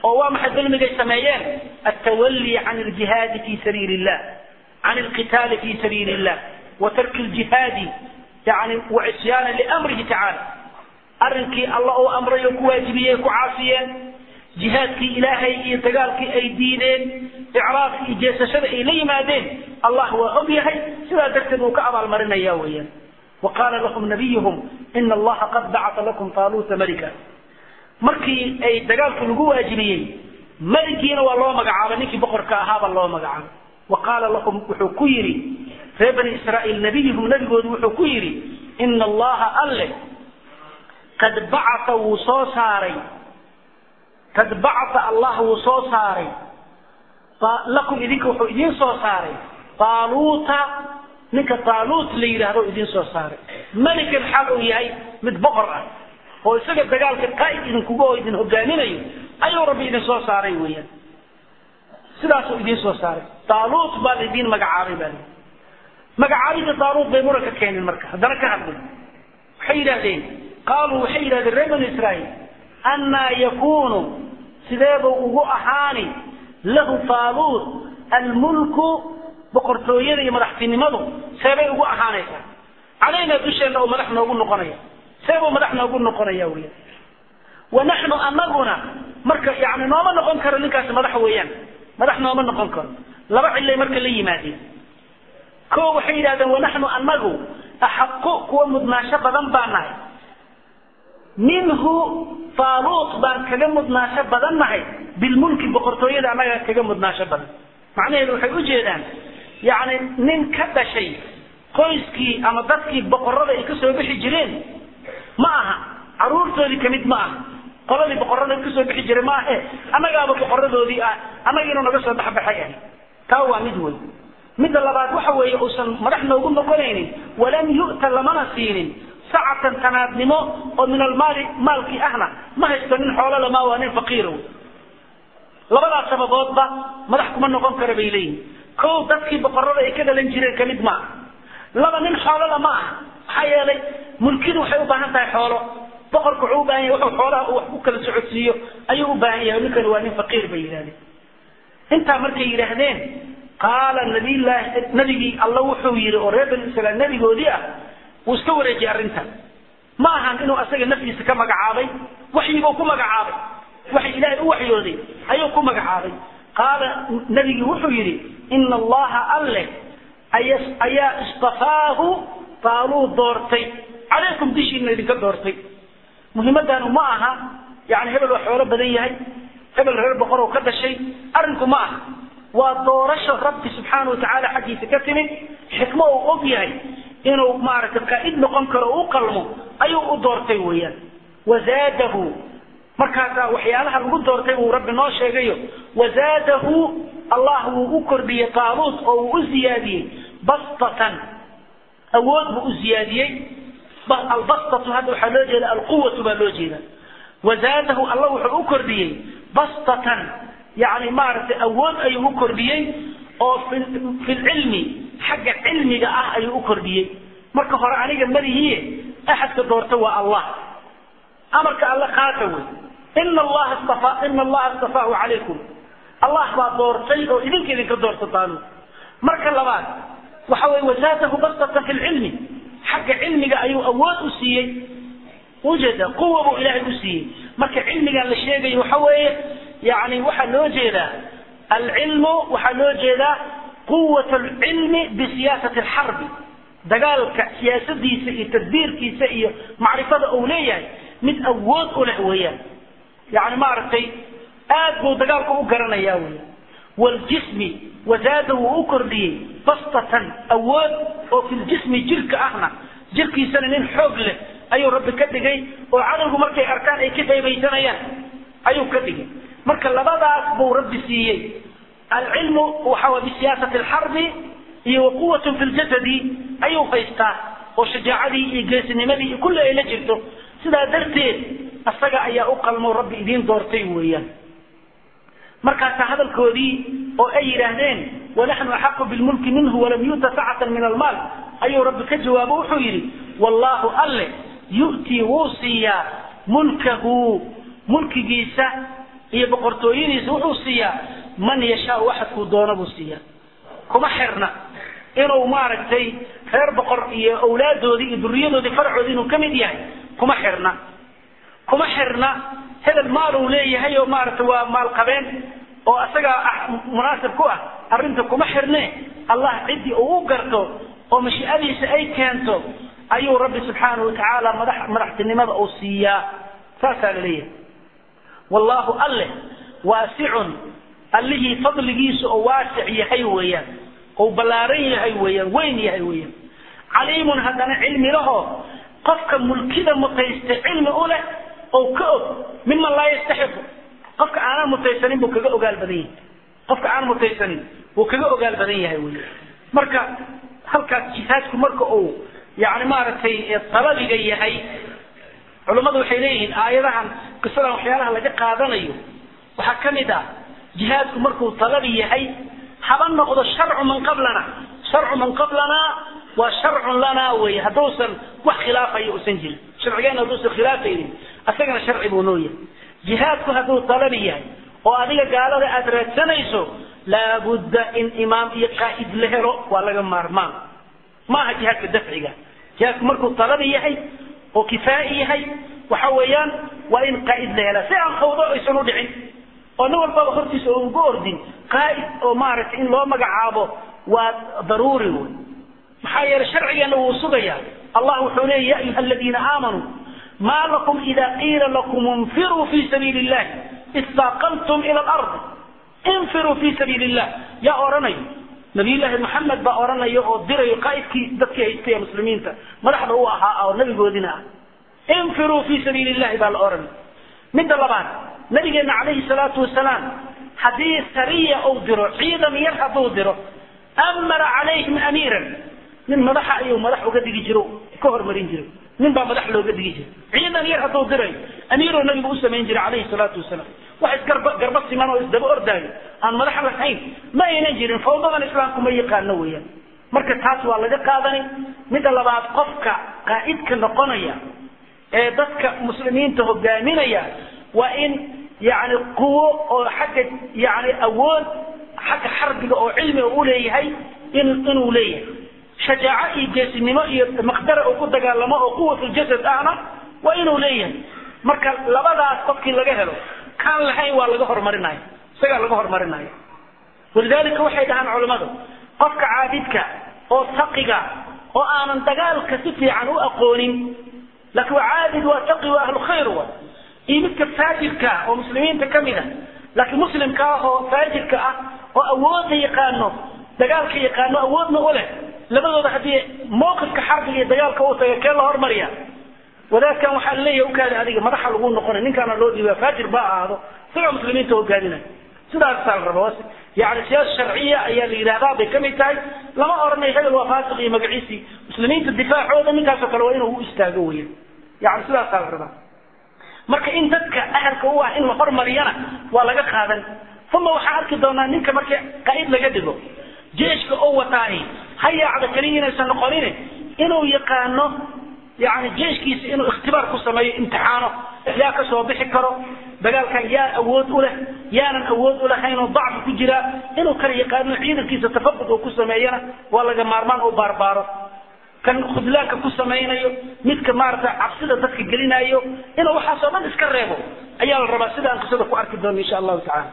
oo waa maxay dulmigay sameeyeen altawalli can aljihaadi fi sabiili illah can alqitaali fi sabiili illah wa tarki aljihaadi yani wacisyaana liamrihi tacaala arrinkii alla uu amray oo ku waajibiyey ku caasiyeen jihaadkii ilaahay iyo dagaalkii ay diideen icraabka iyo jeesashada ay la yimaadeen allah waa og yahay sidaa darteed uu ka abaalmarinaya weeyaan wa qaala lahum nabiyuhum ina allaha qad bacata lakum taaluuta malika markii ay dagaalku lagu waajibiyey meligiina waa loo magacaabay ninkii boqorka ahaabaa loo magacaabay wa qaala lahum wuxuu ku yidhi reer bani israa'iil nabiyuhum nabigoodu wuxuu ku yidhi ina allaha alle qad bacata wuu soo saaray qad bacata allah wuu soo saaray lakum idinka wuxuu idiin soo saaray taaluuta ninka taaluut la yidhaahdo idiin soo saaray melikan xaal uu yahay mid boqor ah oo isaga dagaalka qaa'id idinkuga oo idin hogaaminayo ayuu rabbi idin soo saaray weeyaan sidaasuu idiin soo saaray taaluut baa laidiin magacaabay baa lii magacaabida taaluut bay muranka keeneen marka haddana ka hadlay waxay yidhahdeen qaaluu waxay yidhahdeen reer bani israa'iil annaa yakuunu sideebuu ugu ahaani lahu taaluut almulku boqortooyada iyo madaxtinimadu seebay ugu ahaanaysaa calaynaa dusheenna oo madax noogu noqonaya seebuu madax noogu noqonaya weya wa naxnu anaguna marka yani nooma noqon karo ninkaasi madax weeyaan madax nooma noqon karo laba cillay marka la yimaadeen ko waxay yidhahdeen wanaxnu anagu axaqu kuwa mudnaasho badan baa nahay minhu taaluut baan kaga mudnaasho badan nahay bilmulki boqortooyada annaga kaga mudnaasho badan macnaheedu waxay ujeedaan yani nin ka dhashay qoyskii ama dadkii boqorada ay kasoo bixi jireen ma aha caruurtoodii kamid ma aha qoladii boqorada kasoo bixi jiray ma ahe annagaaba boqoradoodii ah annaga inuu naga soo baxbaxay ah taa waa mid wey midda labaad waxa weeye uusan madax noogu noqonaynin walam yu'ta lamana siinin sacatan tanaadnimo oo min almaali maalkii ahna ma haysto nin xoolo lama waa nin faqiira wey labadaas sababoodba madax kuma noqon kara bay leeyihin kow dadkii boqorada ay ka dhalan jireen kamid ma aha laba nin xoolo lama aha maxaa yeelay mulkidu waxay u baahan tahay xoolo boqorku wuxuu u baahan yahay wuxuu xoolaha uu wax ku kala socodsiiyo ayuu u baahan yahay ninkani waa nin faqiir bay yidhahdeen intaa markay yidhaahdeen qaala nabiyllaahi nabigii alla wuxuu yidhi oo reer bani israiil nabigoodii ah wuu iska wareejiyey arrintan ma ahan inuu asaga naftiisa ka magacaabay waxyibuu ku magacaabay waxay ilaahay u waxyooday ayuu ku magacaabay qaala nabigii wuxuu yidhi ina allaha alle ayaa istafaahu taaluu doortay calaykum dishiina idinka doortay muhiimadaanu ma aha yani hebel waa xoolo badan yahay hebel reer boqor oo ka dhashay arrinku ma aha waa doorasho rabbi subxaana watacaala xaggiisa ka timid xikmo uu og yahay inuu maaragtay qaa'id noqon karo o u qalmo ayuu u doortay weeyaan wazaadahu markaasaa waxyaalaha lagu doortay uu rabbi noo sheegayo wazaadahu allah wuu u kordhiyey taaluut oo uu u ziyaadiyey bastatan awood buu u ziyaadiyey albastatu hadda waxaa loo jeeda alquwatu baa loo jeeda wazaadahu alla wuxuu u kordhiyey bastatan yani maaragtay awood ayuu u kordhiyey oo fi lcilmi xagga cilmiga ah ayuu u kordhiyey marka hore aniga malihiie axadka doorta waa allah amarka alle qaata wey ina allaha istafa ina allaha istafaahu calaykum allah baa doortay oo idinka idinka doorta taanu marka labaad waxa weye wazaadahu bastatan fi lcilmi xagga cilmiga ayuu awood u siiyey ujeeda quwa buu ilaahay u siiyey marka cilmigan la sheegayo waxa weeye yani waxaa loo jeedaa alcilmu waxaa loo jeedaa quwat lcilmi bisiyaasati alxarbi dagaalka siyaasadiisa iyo tadbiirkiisa iyo macrifada uu leeyahay mid awood u leh weeyaan yani maaragtay aad buu dagaalka u garanaya weya wljismi wazaada wuu u kordhiyey bastatan awood oo fi ljismi jirka ahna jirkiisana nin xoog leh ayuu rabbi ka dhigay oo cadowgu markay arkaan ay ka qaybaysanayaan ayuu ka dhigay marka labadaas buu rabbi siiyey alcilmu waxa bisiyaasati alxarbi iyo waquwat fi ljasadi ayuu haystaa oo shajaacadii iyo geesinimadii iyo kulli ay la jirto sidaa darteed asaga ayaa u qalmo rabbi idiin doortay weeyaan markaasaa hadalkoodii oo ay yidhaahdeen wanaxnu axaqu bilmulki minhu walam yu'ta sacatan min almaal ayuu rabbi ka jawaabo wuxuu yidhi wallaahu alle yu'tii wuu siiyaa mulkahu mulkigiisa iyo boqortooyadiisa wuxuu siiyaa man yashaau waxadkuu doono buu siiyaa kuma xirna inuu maaragtay reer boqor iyo awlaadoodii iyo duriyadoodii farcoodii inuu ka mid yahay kuma xirna kuma xirna hebel maal uu leeyahay oo maaragtay waa maalqabeen oo isagaa ah munaasib ku ah arrinta kuma xirne allah ciddii uu u garto oo mashiicadiisa ay keento ayuu rabbi subxaanahu watacaala madax madaxtinimada uu siiyaa saasaa la leeyahay wallaahu alleh waasicun allihii fadligiisa oo waasic yahay weeyaan ou ballaaran yahay weeyaan weyn yahay weeyaan caliimun haddana cilmi lahoo qofka mulkida mutaysta cilmi u leh oo ka og miman laa yastaxiqu qofka aanan mutaysanin buu kaga ogaal badan yahay qofka aan mutaysanin wuu kaga ogaal badan yahay wey marka halkaas jihaadku marka uu yani maaragtay talabiga yahay culummadu waxay leeyihiin aayadahan qisadan waxyaalaha laga qaadanayo waxaa ka mid ah jihaadku markuu talabi yahay haba noqdo sharcu man qablana sharcu man qablanaa waa sharcun lanaa wey hadduusan wax khilaafayo usan jirin sharcigeena hadduusan khilaafaynin asagana sharci buu noo yahay jihaadku hadduu talabi yahay oo adiga gaalada aad raadsanayso laabudda in imaam iyo qaa'id la helo waa laga maarmaan maaha jihaadka dafciga jihaadku markuu talabi yahay oo kifaa'i yahay waxa weeyaan waa in qaa'id la helaa si aan khawdo aysan u dhicin oo nin walbaba hortiisa oo ugu ordin qaa'id oo maaragtay in loo magacaabo waa daruuri wey maxaa yeelay sharcigeena wuu sugayaa allah wuxuu leeya ya ayuha aladiina aamanuu ma lakum ida qiila lakum infiruu fi sabiili illahi istaaqaltum ila alardi infiruu fi sabiili illah yaa odhanayo nabiyullaahi maxamed baa odhanaya oo dirayo qaa'idkii dadkii haystay ee muslimiinta madaxda u ahaa oo nabigoodina ah infiruu fi sabiili illahi baa la odhanay midda labaad nabigeena calayhi salaatu wasalaam haddii sariya uu diro ciidan yar hadduu diro amara calayhim amiiran nin madaxa ayuu madax uga dhigi jiro ka hormarin jiray nin baa madax looga dhigi jiray ciidan yar hadduu dirayo amiiroo nabigu u samayn jiray calayhi salaatu wasalaam wax isgarba garba siman oo isdaba ordaayo aan madax lahayn ma aynan jirin fawdadan islaamku ma yaqaano weeyaan marka taas waa laga qaadanay midda labaad qofka qaa'idka noqonaya ee dadka muslimiinta hogaaminaya waa in yani quwo oo xagga yani awood xagga xarbiga oo cilmiga u leeyahay in inuu leeyahay shajaaco iyo geesinimo iyo maqdara uu ku dagaalamo oo quwatuljasad ahna waa inuu leeyahay marka labadaas qofkii laga helo kaan lahayn waa laga horumarinaya isagaa laga horumarinaya walidalika waxay dhahaan culammadu qofka caabidka oo taqiga oo aanan dagaalka si fiican u aqoonin laakiin waa caabid waa taqi waa ahlu khayr wa iyo midka faajirka oo muslimiinta ka mid a laakiin muslimka ah oo faajirka ah oo awoodda yaqaano dagaalka yaqaano awoodna u leh labadooda haddii mawqifka xarbiga iyo dagaalka uu taga kee la hormariya wadaadkan waxaa laleeyahay ukaada adiga madaxa lagu noqonay ninkaana loo dhiiba faajir ba ahaado isagaa muslimiinta hogaadinaya sidaasaa la raba yani siyaasa sharciya ayaa la yidhahdaa bay kamid tahay lama oranayo hebel waa faasiq iyo magaciisii muslimiinta difaacooda ninkaasoo kale waa inuu u istaago weya yani sidaasaa la rabaa marka in dadka ahalka u ah in la hormariyana waa laga qaadan uma waxaa arki doonaa ninka markii qaa'id laga dhigo jeeshka oo wataahi ha yaacda keliya inaysan noqonin inuu yaqaano yani jeeshkiisa inuu ikhtibaar ku sameeyo imtixaano yaa ka soo bixi karo dagaalkan yaa awood u leh yaanan awood u lahayn oo dacfi ku jiraa inuu kala yaqaano ciidankiisa tafaqud uu ku sameeyana waa laga maarmaan u baarbaaro kan khudlaanka ku samaynayo midka maarata cabsida dadka gelinayo inuu waxaasoo dhan iska reebo ayaa la rabaa sida aan qisada ku arki doono insha allahu tacala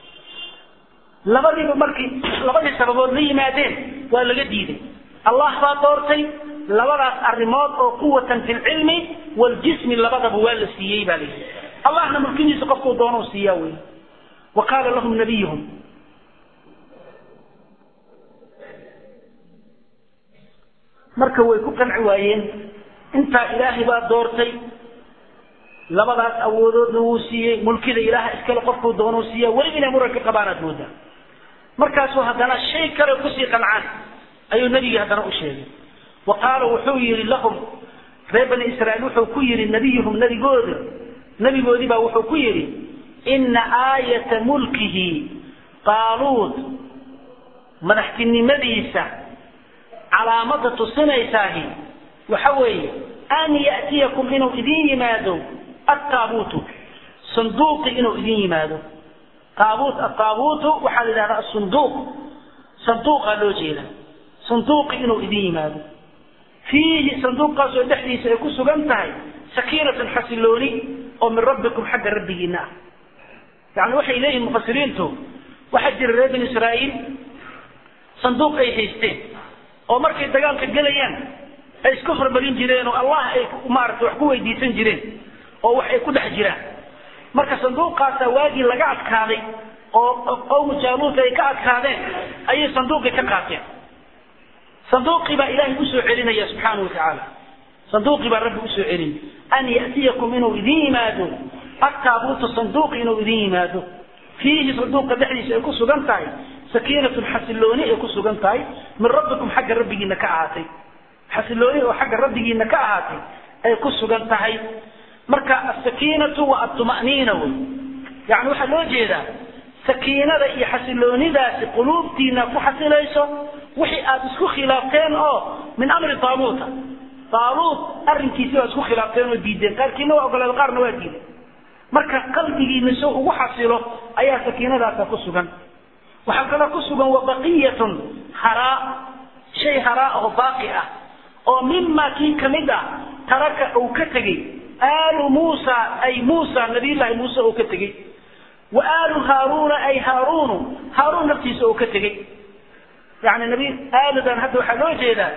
labadiiba markii labadii sababood la yimaadeen waa laga diiday allah baa doortay labadaas arrimood oo quwatan fi lcilmi waljismi labadaba waa la siiyey baa layidhi allahna mulkidiisa qofkuu doonou siiyaa wey wa qaala lahum nabiyuhum marka way ku qanci waayeen intaa ilaahay baa doortay labadaas awoodoodna wuu siiyey mulkida ilaaha iskale qofkuu doonuu siiya weli inay muranka qabaan aad moodaa markaasuu haddana shay kale kusii qancaan ayuu nebigii haddana u sheegay wa qaala wuxuu yidhi lahum reer bani israiil wuxuu ku yidhi nabiyuhum nabigooda nebigoodii baa wuxuu ku yidhi ina aayata mulkihi qaaluud madaxtinimadiisa calaamada tusinaysaahi waxa weeye an ya'tiyakum inuu idin yimaado attaabuutu sanduuqi inuu idin yimaado taabuut ataabuutu waxaa la yidhahdaa asunduuq sanduuqaa loo jeeda sanduuqi inuu idin yimaado fiihi sanduuqaasoo dhexdiisa ay ku sugan tahay sakiinatun xasilooni oo min rabbikum xagga rabbigiina ah yani waxay leeyihin mufasiriintu waxaa jira reer bani israa'iil sanduuq ay haysteen oo markay dagaalka gelayaan ay isku farmarin jireen oo allah ay maaragtay wax ku weydiisan jireen oo wax ay ku dhex jiraan marka sanduuqaasaa waagii laga adkaaday oo qowmu jaaluut ay ka adkaadeen ayay sanduuqii ka qaateen sanduuqii baa ilaahay usoo celinaya subxaana wa tacaala sanduuqii baa rabbi usoo celin an ya'tiyakum inuu idin yimaado attaabuutu sanduuqi inuu idin yimaado fiihi sanduuqa dhexdiisa ay ku sugan tahay sakiinatun xasilooni ay ku sugan tahay min rabbikum xagga rabbigiina ka ahaatay xasilooni oo xagga rabbigiina ka ahaatay ay ku sugan tahay marka asakiinatu wa atuma'niina wey yani waxaa loo jeedaa sakiinada iyo xasiloonidaasi quluubtiina ku xasilayso wixii aad isku khilaafteen oo min amri taaluuta taaluut arrinkiisi baad isku khilaafteen oo diideen qaarkiina waa ogoleed qaarna waa diideen marka qalbigiina soo ugu xasilo ayaa sakiinadaasa ku sugan waxaa kaloo ku sugan wabaqiyatun haraa shay haraa oo baaqi ah oo mima kii kamid ah taraka uu ka tegey aalu muusa ay muusa nabiyullaahi muuse uu ka tegey wa aalu haaruuna ay haaruunu haaruun naftiisa uu ka tegey yani nabi aaludan hadda waxaa loo jeedaa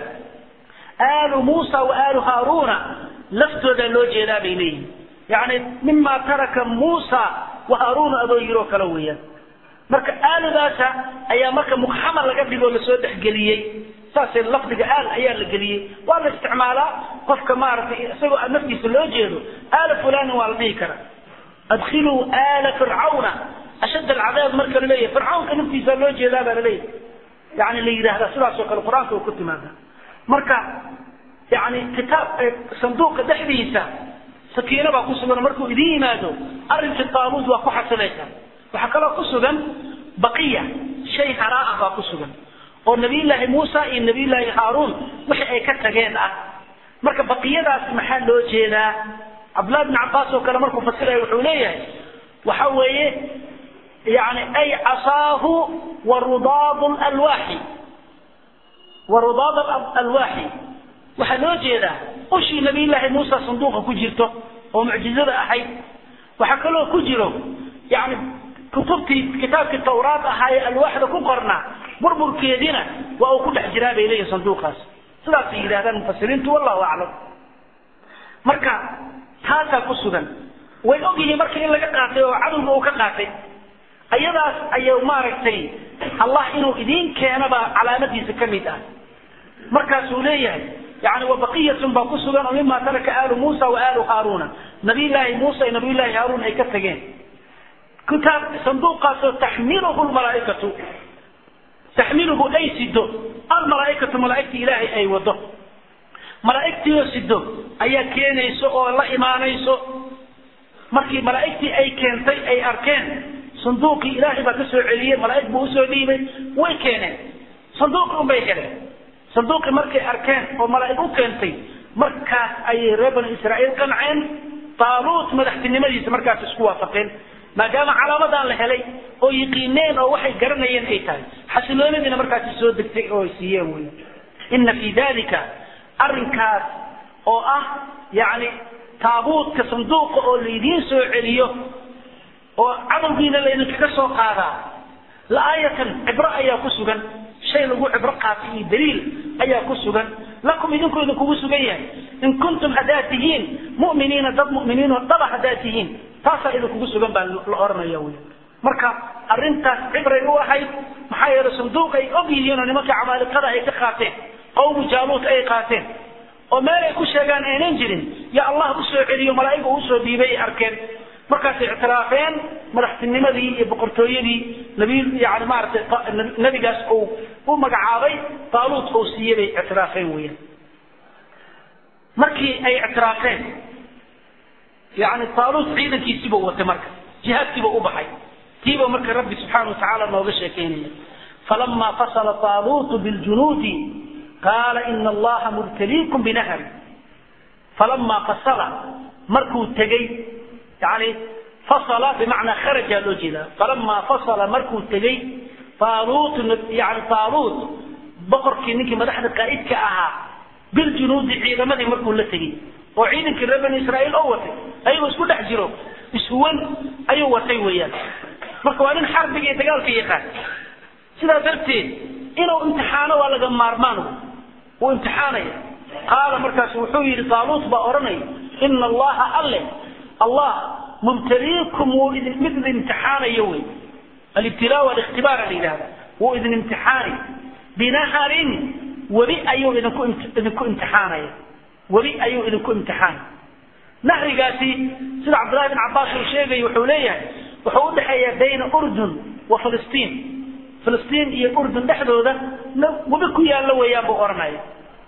aalu muusa wa aalu haaruuna laftoodaa loo jeedaa bay leeyihin yani mima taraka muusa wa haaruuna adoo yiroo kale weeyaan marka aaludaasa ayaa marka mugxamar laga dhigoo lasoo dhexgeliyey saasee lafdiga aal ayaa la geliyey waa la isticmaalaa qofka maaragtay isagoo naftiisa loo jeedo aala fulanin waa la dhihi karaa adkhiluu aala fircawna ashadd alcadaab marka laleeyahay fircawnka naftiisa loo jeedaa baa laleeyahay yani la yidhahdaa sidaasoo kale qur-aanka uu ku timaada marka yani kitaab sanduuqa dhexdiisa sakiino baa ku sugan markuu idin yimaado arrinkii taaluud waa ku xasilaysaa waxaa kaloo ku sugan baqiya shay haraa ah baa ku sugan oo nabiyullaahi muusa iyo nabiyullaahi haaruun wixii ay ka tageen ah marka baqiyadaas maxaa loo jeedaa cabdullahi bn cabbaas oo kale markuu fasiraya wuxuu leeyahay waxa weeye yani ay casaahu wa rudaad alwaaxi wa rudaad alwaaxi waxaa loo jeedaa ushii nabiyullaahi muusa sanduuqa ku jirto oo mucjizada ahayd waxaa kaloo ku jiro yani kutubtii kitaabkii tawraad ahaa ee alwaaxda ku qornaa burburkeediina waa uu ku dhex jiraa bay leeyihin sanduuqaas sidaasay yidhahdaan mufasiriintu wallahu aclam marka taasaa ku sugan way og yihiin marka in laga qaatay oo cadowga uu ka qaatay ayadaas ayuu maaragtay allah inuu idiin keenaba calaamadiisa ka mid ah markaasuu leeyahay yani wabaqiyatun baa ku sugan oo mima taraka aalu muusa wa aalu haaruuna nabiyullaahi muusa iyo nabiyullaahi haaruun ay ka tageen kitaab sanduuqaasoo taxmiluhu lmalaaikatu taxmiluhu ay sido almalaaikatu malaaigta ilaahay ay wado malaaigtiioo sido ayaa keenayso oo la imaanayso markii malaaigtii ay keentay ay arkeen sanduuqii ilaahay baa ka soo celiyey malaaig buu usoo dhiibay way keeneen sanduuqi unbay heleen sanduuqii markay arkeen oo malaaig u keentay markaas ayay reer bani israa'iil qanceen taaluut madaxtinimadiisa markaas isku waafaqeen maadaama calaamadan la helay oo yiqiineen oo waxay garanayeen ay tahay xasiloonadiina markaasi soo degtay oo ay siiyeen wey ina fii dalika arrinkaas oo ah yani taabuutka sanduuqa oo laydiin soo celiyo oo cadowgiina laydinkaga soo qaadaa la-aayatan cibro ayaa ku sugan shay lagu cibro qaatay iyo daliil ayaa ku sugan lakum idinku idinkugu sugan yahay in kuntum haddaad tihiin mu'miniina dad mu'miniinoo dhaba haddaad tihiin taasaa idinkugu sugan baa la oranaya wy marka arrintaas cibray u ahayd maxaa yeele sanduuq ay og yihiin oo nimanka camaalikada ay ka qaateen qawmu jaaluut ay qaateen oo meel ay ku sheegaan aynan jirin ya allah usoo celiyo malaa'iga usoo dhiibay ay arkeen markaasay ictiraafeen madaxtinimadii iyo boqortooyadii nabi yani maaragtay nebigaas uu u magacaabay taaluut uu siiyey bay ictiraafeen weeyaan markii ay ictiraafeen yani taaluut ciidankiisiibuu watay marka jihaadkiibuu u baxay tiiba marka rabbi subxaana watacaala nooga sheekeynaya falama fasala taaluutu biljunuudi qaala ina allaha mubtaliikum binahri falama fasala markuu tegey yani fasala bimacnaa kharaja loo jeedaa falamaa fasala markuu tegey taaluut yani taaluut boqorkii ninkii madaxda qaa'idka ahaa biljunuudi ciidamadii markuu la tegey oo ciidankii reer bani israa'iil oo watay ayagoo isku dhex jiro ishuwan ayuu watay weeyaan marka waa nin xarbiga iyo dagaalka yaqaan sidaa darteed inuu imtixaano waa laga maarmaan wuu imtixaanaya qaala markaas wuxuu yidhi taaluut baa odhanaya ina allaha alle allah mubtaliikum wuu idin mid idin imtixaanayo wey alibtilaa walikhtibaar la yidhahda wuu idin imtixaani binaharin webi ayuu idinku idinku imtixaanaya webi ayuu idinku imtixaani nahrigaasi sida cabdullahi bin cabbaas uu sheegay wuxuu leeyahay wuxuu udhexeeya bayna urdun wa filistiin filistiin iyo urdun dhexdooda webi ku yaallo weeyaan buu odhanaya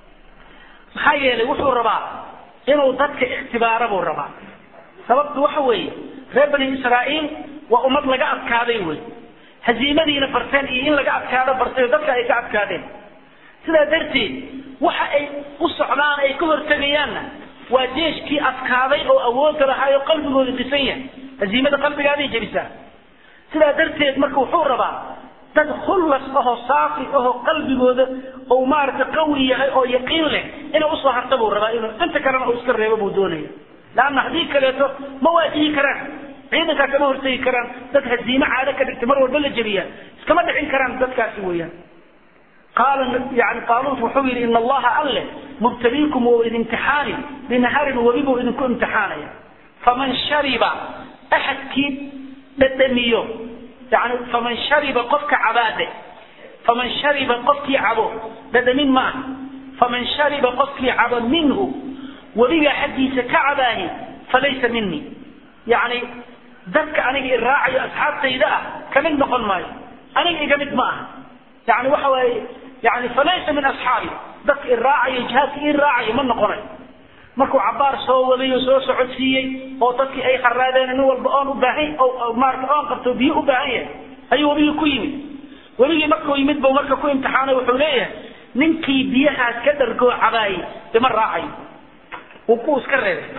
maxaa yeelay wuxuu rabaa inuu dadka ikhtibaaro buu rabaa sababtu waxa weeye reer bani israa'iil waa ummad laga adkaaday wey haziimadiina barteen iyo in laga adkaado bartay oo dadka ay ka adkaadeen sidaa darteed waxa ay u socdaan ay ka hortegayaanna waa jeeshkii adkaaday oo awoodda lahaa oo qalbigooda dhisan yahay haziimada qalbigaaday jebisaa sidaa darteed marka wuxuu rabaa dad khullas ahoo saafi ahoo qalbigooda ou maaragtay qawi yahay oo yaqiin leh inay usoo harta buu rabaa inuu inta kalena uu iska reebo buu doonaya laanna haddii kaleeto ma waajihi karaan ciidankaa kama hortegi karaan dad haziime caado ka dhigtay mar walba la jebiyaa iskama dhicin karaan dadkaasi weeyaan qaala yani qaaluut wuxuu yidhi ina allaha alle mubtaliikum wou idimtixaani binaharin webi buu idinku imtixaanaya faman shariba axadkii dhadhamiyo yani faman shariba qofka cabaade faman shariba qofkii cabo dhadhamin ma ah faman shariba qofkii cabo minhu webigaa xaggiisa ka cabaahi falaysa minii yani dadka aniga i raacayo asxaabtayda ah kamid noqon maayo aniga iga mid ma aha yani waxa waaye yani falaysa min asxaabi dadka i raacayo jihaadka ii raacayo ma noqonayo markuu cabaar soo waday oo soo socodsiiyey oo dadkii ay kharaadeen nin walba oon u baahan maarata oon qabto biyo u baahan yahay ayuu webigii ku yimid webigii markuu yimid buu marka ku imtixaanay wuxuu leeyahay ninkii biyahaas ka dhargoo cabaayey ima raacayo wuu ku iska reebay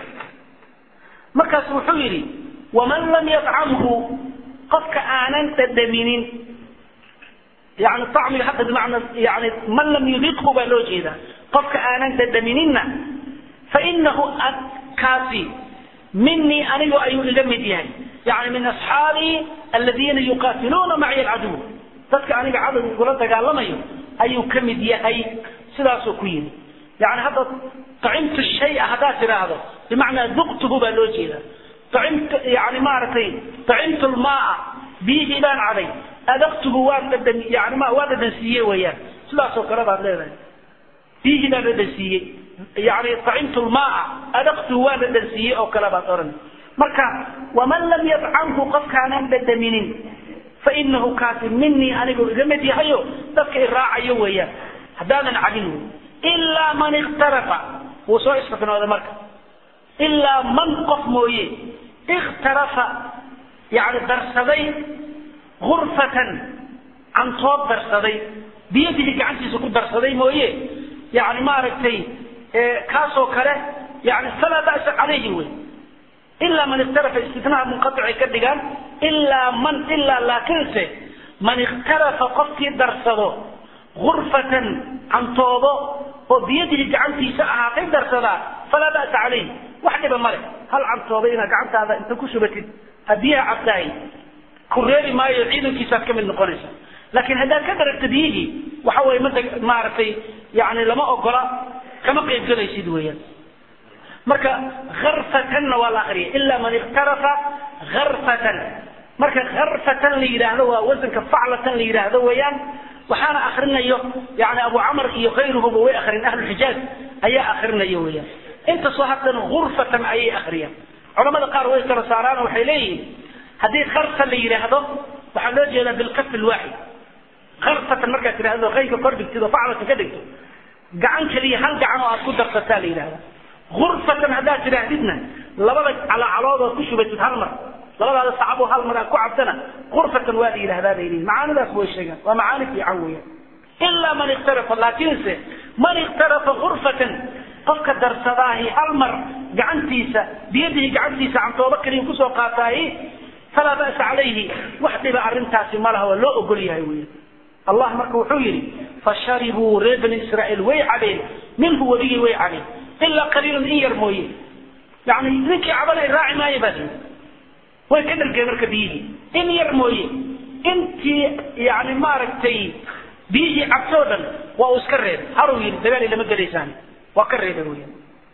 markaas wuxuu yidhi waman lam yadcamhu qofka aanan dhadhaminin yani acmiga hadda bimacna yani man lam yudiqhu baa loo jeedaa qofka aanan dhadhamininna fainahu kaasi minii anigu ayuu iga mid yahay yani min asxaabii aladiina yuqaatiluuna maciya alcaduw dadka aniga cadow igula dagaalamayo ayuu ka mid yahay sidaasuu ku yimi yani hadda acimtu shaya haddaad tidhaahdo bimacnaa duqtuhu baa loo jeeda acimtu yani maaragtay acimtu lmaaa biyihii baan caday adaqtuhu waan dhadhan yani ma waa dhadhansiiye weeyaan sidaasoo kale baad leedahay biyihii baan dhadhansiiyey yani acimtu lmaaa adaqtuhu waan dhadhansiiyey oo kale baad odhan marka waman lam yadcamhu qofkaanan dhadhaminin fainahu kaasi minii anigu iga mid yahayo dadka i raacayo weeyaan haddaanan cabin wey ilaa man ikhtarafa wuu soo istiknooday marka ilaa man qof mooye ikhtarafa yani darsaday gurfatan cantoob darsaday biyadihi gacantiisa ku darsaday mooye yani maaragtay kaasoo kale yani falaa ba'sa calayhi wey ilaa man ikhtarafa istitnaha munqaticay ka dhigaan ilaa man ilaa laakiinse man ikhtarafa qofkii darsado gurfatan cantoobo oo biyadihi gacantiisa ahaatay darsadaa falaa ba'sa calayhi wax dhiba male hal cantooba inaad gacantaada inta ku shubatid ha biyaha cabtahay ku reebi maayo ciidankiisaad ka mid noqonaysa laakiin haddaad ka daragto biyihii waxa weye mada maaragtay yani lama ogola kama qaybgelaysid weeyaan marka harfatanna waa la akriya ilaa man ikhtarafa harfatan marka harfatan la yidhaahdo waa wasanka faclatan la yidhaahdo weeyaan waxaana akrinayo yani abu camr iyo kayruhuba way akrin ahluxijaaz ayaa akrinayo weeyaan intasoo haddana gurfatan ayay akriyaan culamada qaar way kala saaraan waxay leeyihiin haddii karta la yidhaahdo waxaa loo jeedaa bilkaf lwaaxid karfatan markaad tidhahdo qaynka kor dhigtid oo faclatan ka dhigto gacan keliya hal gacan oo aad ku darsataa la yidhahda gurfatan haddaad tidhaahdidna labada calacalood ood ku shubatid hal mar labadaada sacabo hal mar aad ku cabtana gurfatan waa la yidhahdaa bay leeyihin macaanidaas way sheegaan waa macaani fiican weeyaan ilaa man ikhtarafa laakiinse man ikhtarafa gurfatan qofka darsadaahi hal mar gacantiisa biyadihi gacantiisa cantoobo kaliya kusoo qaataahi falaa ba'sa calayhi wax dhiba arrintaasi ma laha waa loo ogol yahay wey allah marka wuxuu yidhi fasharibuu reer bani israa'iil way cabeen minhu webigii way cabeen ilaa qaliilan in yar mooye yani ninkii cabanay raaci maayo baa tii way ka dhalgeen marka biyihii in yar mooye intii yani maaragtay biyihii cabtoo dhan waa uu iska reebay haruu yidhi dagaal lama gelaysaan waa ka reebay wey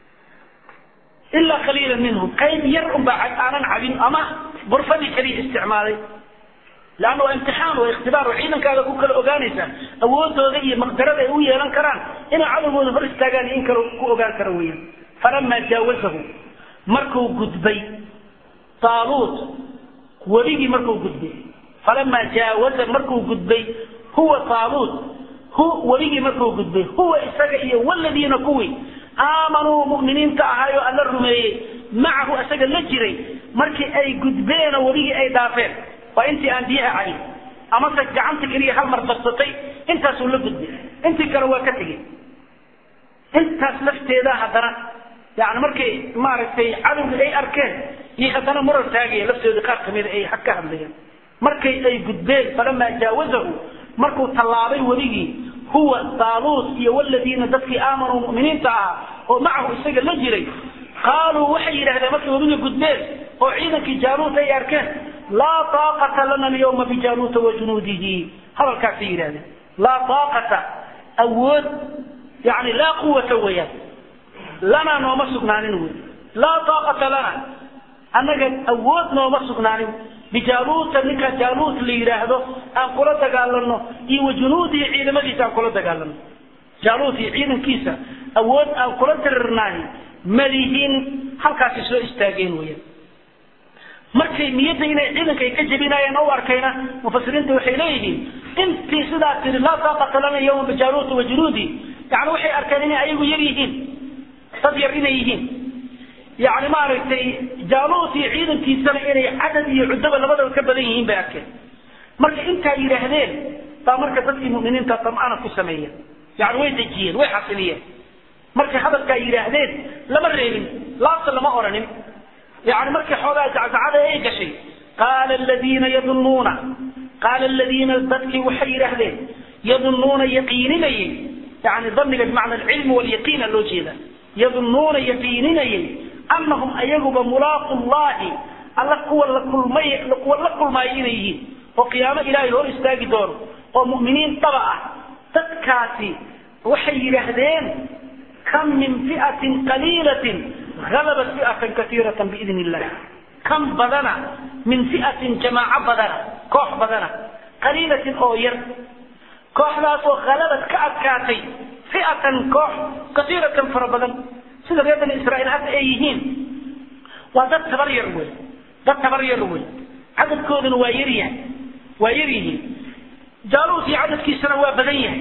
ilaa qaliila minhum qayb yar unbaa aanan cabin ama burfadii kaliya isticmaalay leanna waa imtixaan waa ikhtibaar oo ciidankaada ku kala ogaanaysaa awoodooda iyo maqdarada ay u yeelan karaan inay cadowgooda hor istaagaan iyo in kale ku ogaan kara weeyaan falamaa jaawazahu markuu gudbay taaluut weligii markuu gudbay falamaa jaawaza markuu gudbay huwa taaluut hu weligii markuu gudbay huwa isaga iyo waladiina kuwii aamanuu mu'miniinta ahaayoo alla rumeeyey macahu isaga la jiray markii ay gudbeenoo weligii ay dhaafeen waa intii aan biyaha cabin amase gacanta keliya hal mar darsatay intaasuu la gudbay intii kale waa ka tegey intaas lafteeda haddana yani markay maaragtay cadowga ay arkeen iyo haddana marar taagaya laftooda qaar kamida ay ka hadlayaan markay ay gudbeen falamaa jaawazahu markuu tallaabay weligii huwa taaluut iyo waladiina dadkii aamanuu mu'miniinta ahaa oo macahu isaga la jiray qaaluu waxay yidhahdeen markay weligii gudbeen oo ciidankii jaaluut ay arkeen laa taaqata lana alyawma bijaaluuta wa junuudihi hadalkaasay yidhahdeen laa taaqata awood yani laa quwata weeyaan lanaa nooma sugnaanin wey laa taaqata lana annaga awood nooma sugnaanin bijaaluuta ninkaa jaaluut la yidhaahdo aan kula dagaalano iyo wa junuudihi ciidamadiisa aan kula dagaalano jaaluut iyo ciidankiisa awood aan kula dirirnaahi malihin halkaasay soo istaageen weyaan markay niyadda inay ciidanka ay ka jebinaayeen u arkayna mufasiriinta waxay leeyihiin intii sidaa tiri laa taaqata lana yawma bijaaluuta wa junuudi yani waxay arkeen inay ayagu yar yihiin dad yar inay yihiin yani maaragtay jaaluut iyo ciidankiisana inay cadad iyo cuddoba labadaba ka badan yihiin bay arkeen marka intaa yidhaahdeen baa marka dadkii mu'miniinta tam'ana ku sameeyeen yani way dejiyeen way xasiliyeen markay hadalkaa yidhaahdeen lama reebin laabta lama oranin يعني مركي حولا زعزعة ايه قشي قال الذين يظنون قال الذين ضدك وحير أهلين يظنون يقينين يعني ظن بمعنى العلم واليقين اللوجينا يظنون يقينين أنهم أيقب ملاق الله الله قوة لكل ما لقوة لكل ما إليه وقيامة إلهي هو استاقي دور ومؤمنين طبعا تتكاتي وحير أهلين كم من فئة قليلة غلبت فئة كثيرة بإذن الله كم بدنا من فئة جماعة بدنا كوح بدنا قليلة أو ير كوح ذات غلبت كأكاتي فئة كوح كثيرة فربدا سيدة بيضا إسرائيل حتى أيهين وذا تبر يروي ذا تبر يروي عدد كودن ويريه ويريه جالوس عدد كي سنة وبدنيه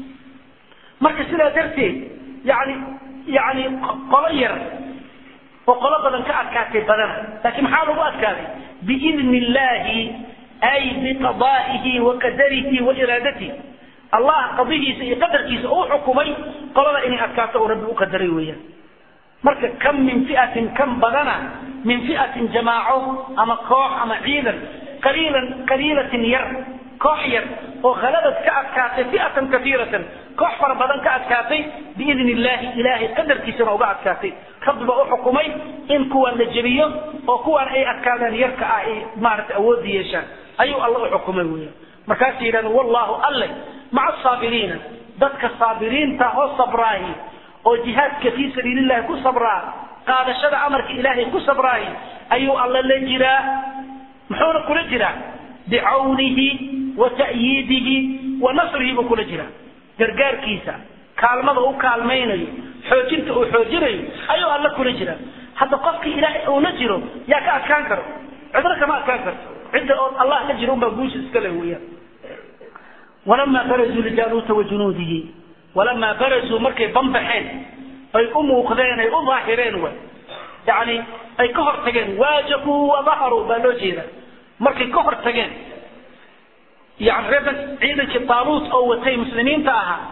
مركز سنة درتي يعني يعني قلير وقال بدن كأكاتي بدن لكن حاله أكاتي بإذن الله أي بقضائه وقدره وإرادته الله قضيه قدر كيس أو حكمي قال إني أكاته ربي أقدري ويا مركا كم من فئة كم بدنا من فئة جماعة أما كوح أما عيدا قليلا قليلة ير كوح ير وغلبت كأكاتي فئة كثيرة كوح فربضان كأكاتي بإذن الله إلهي قدر كيسنا وقع أكاتي رب بقى حكمي إن كوان لجبية وكوان أي أكادان يركع أي مارت أودي يشان أيو الله حكمي ويا مركاسي لأنه والله الله مع الصابرين ذاتك الصابرين تهو صبراهي وجهاد في سبيل الله كو صبراه قال شرع أمرك إلهي كو صبراهي أيو الله لجرا محور كل جرا بعونه وتأييده ونصره بكل جرا gargaar kiisa kaalmada u kaalmaynayo xoojinta uu xoojinayo ayuu alla kula jira hadda qofka ilaahay uuna jiro yaa ka adkaan karo cidna kama adkaan karto cidda oo allah la jiro unbaa guusha iska leh weeyaan walamaa barazuu lijaaluuta wa junuudihi walamaa barazuu markay banbaxeen ay u muuqdeen ay u daahireen way yani ay ka hor tageen waajahuu wadaharuu baa loo jeeda markay ka hor tageen يعني ربن عيدك الطالوت أو وتي مسلمين تاها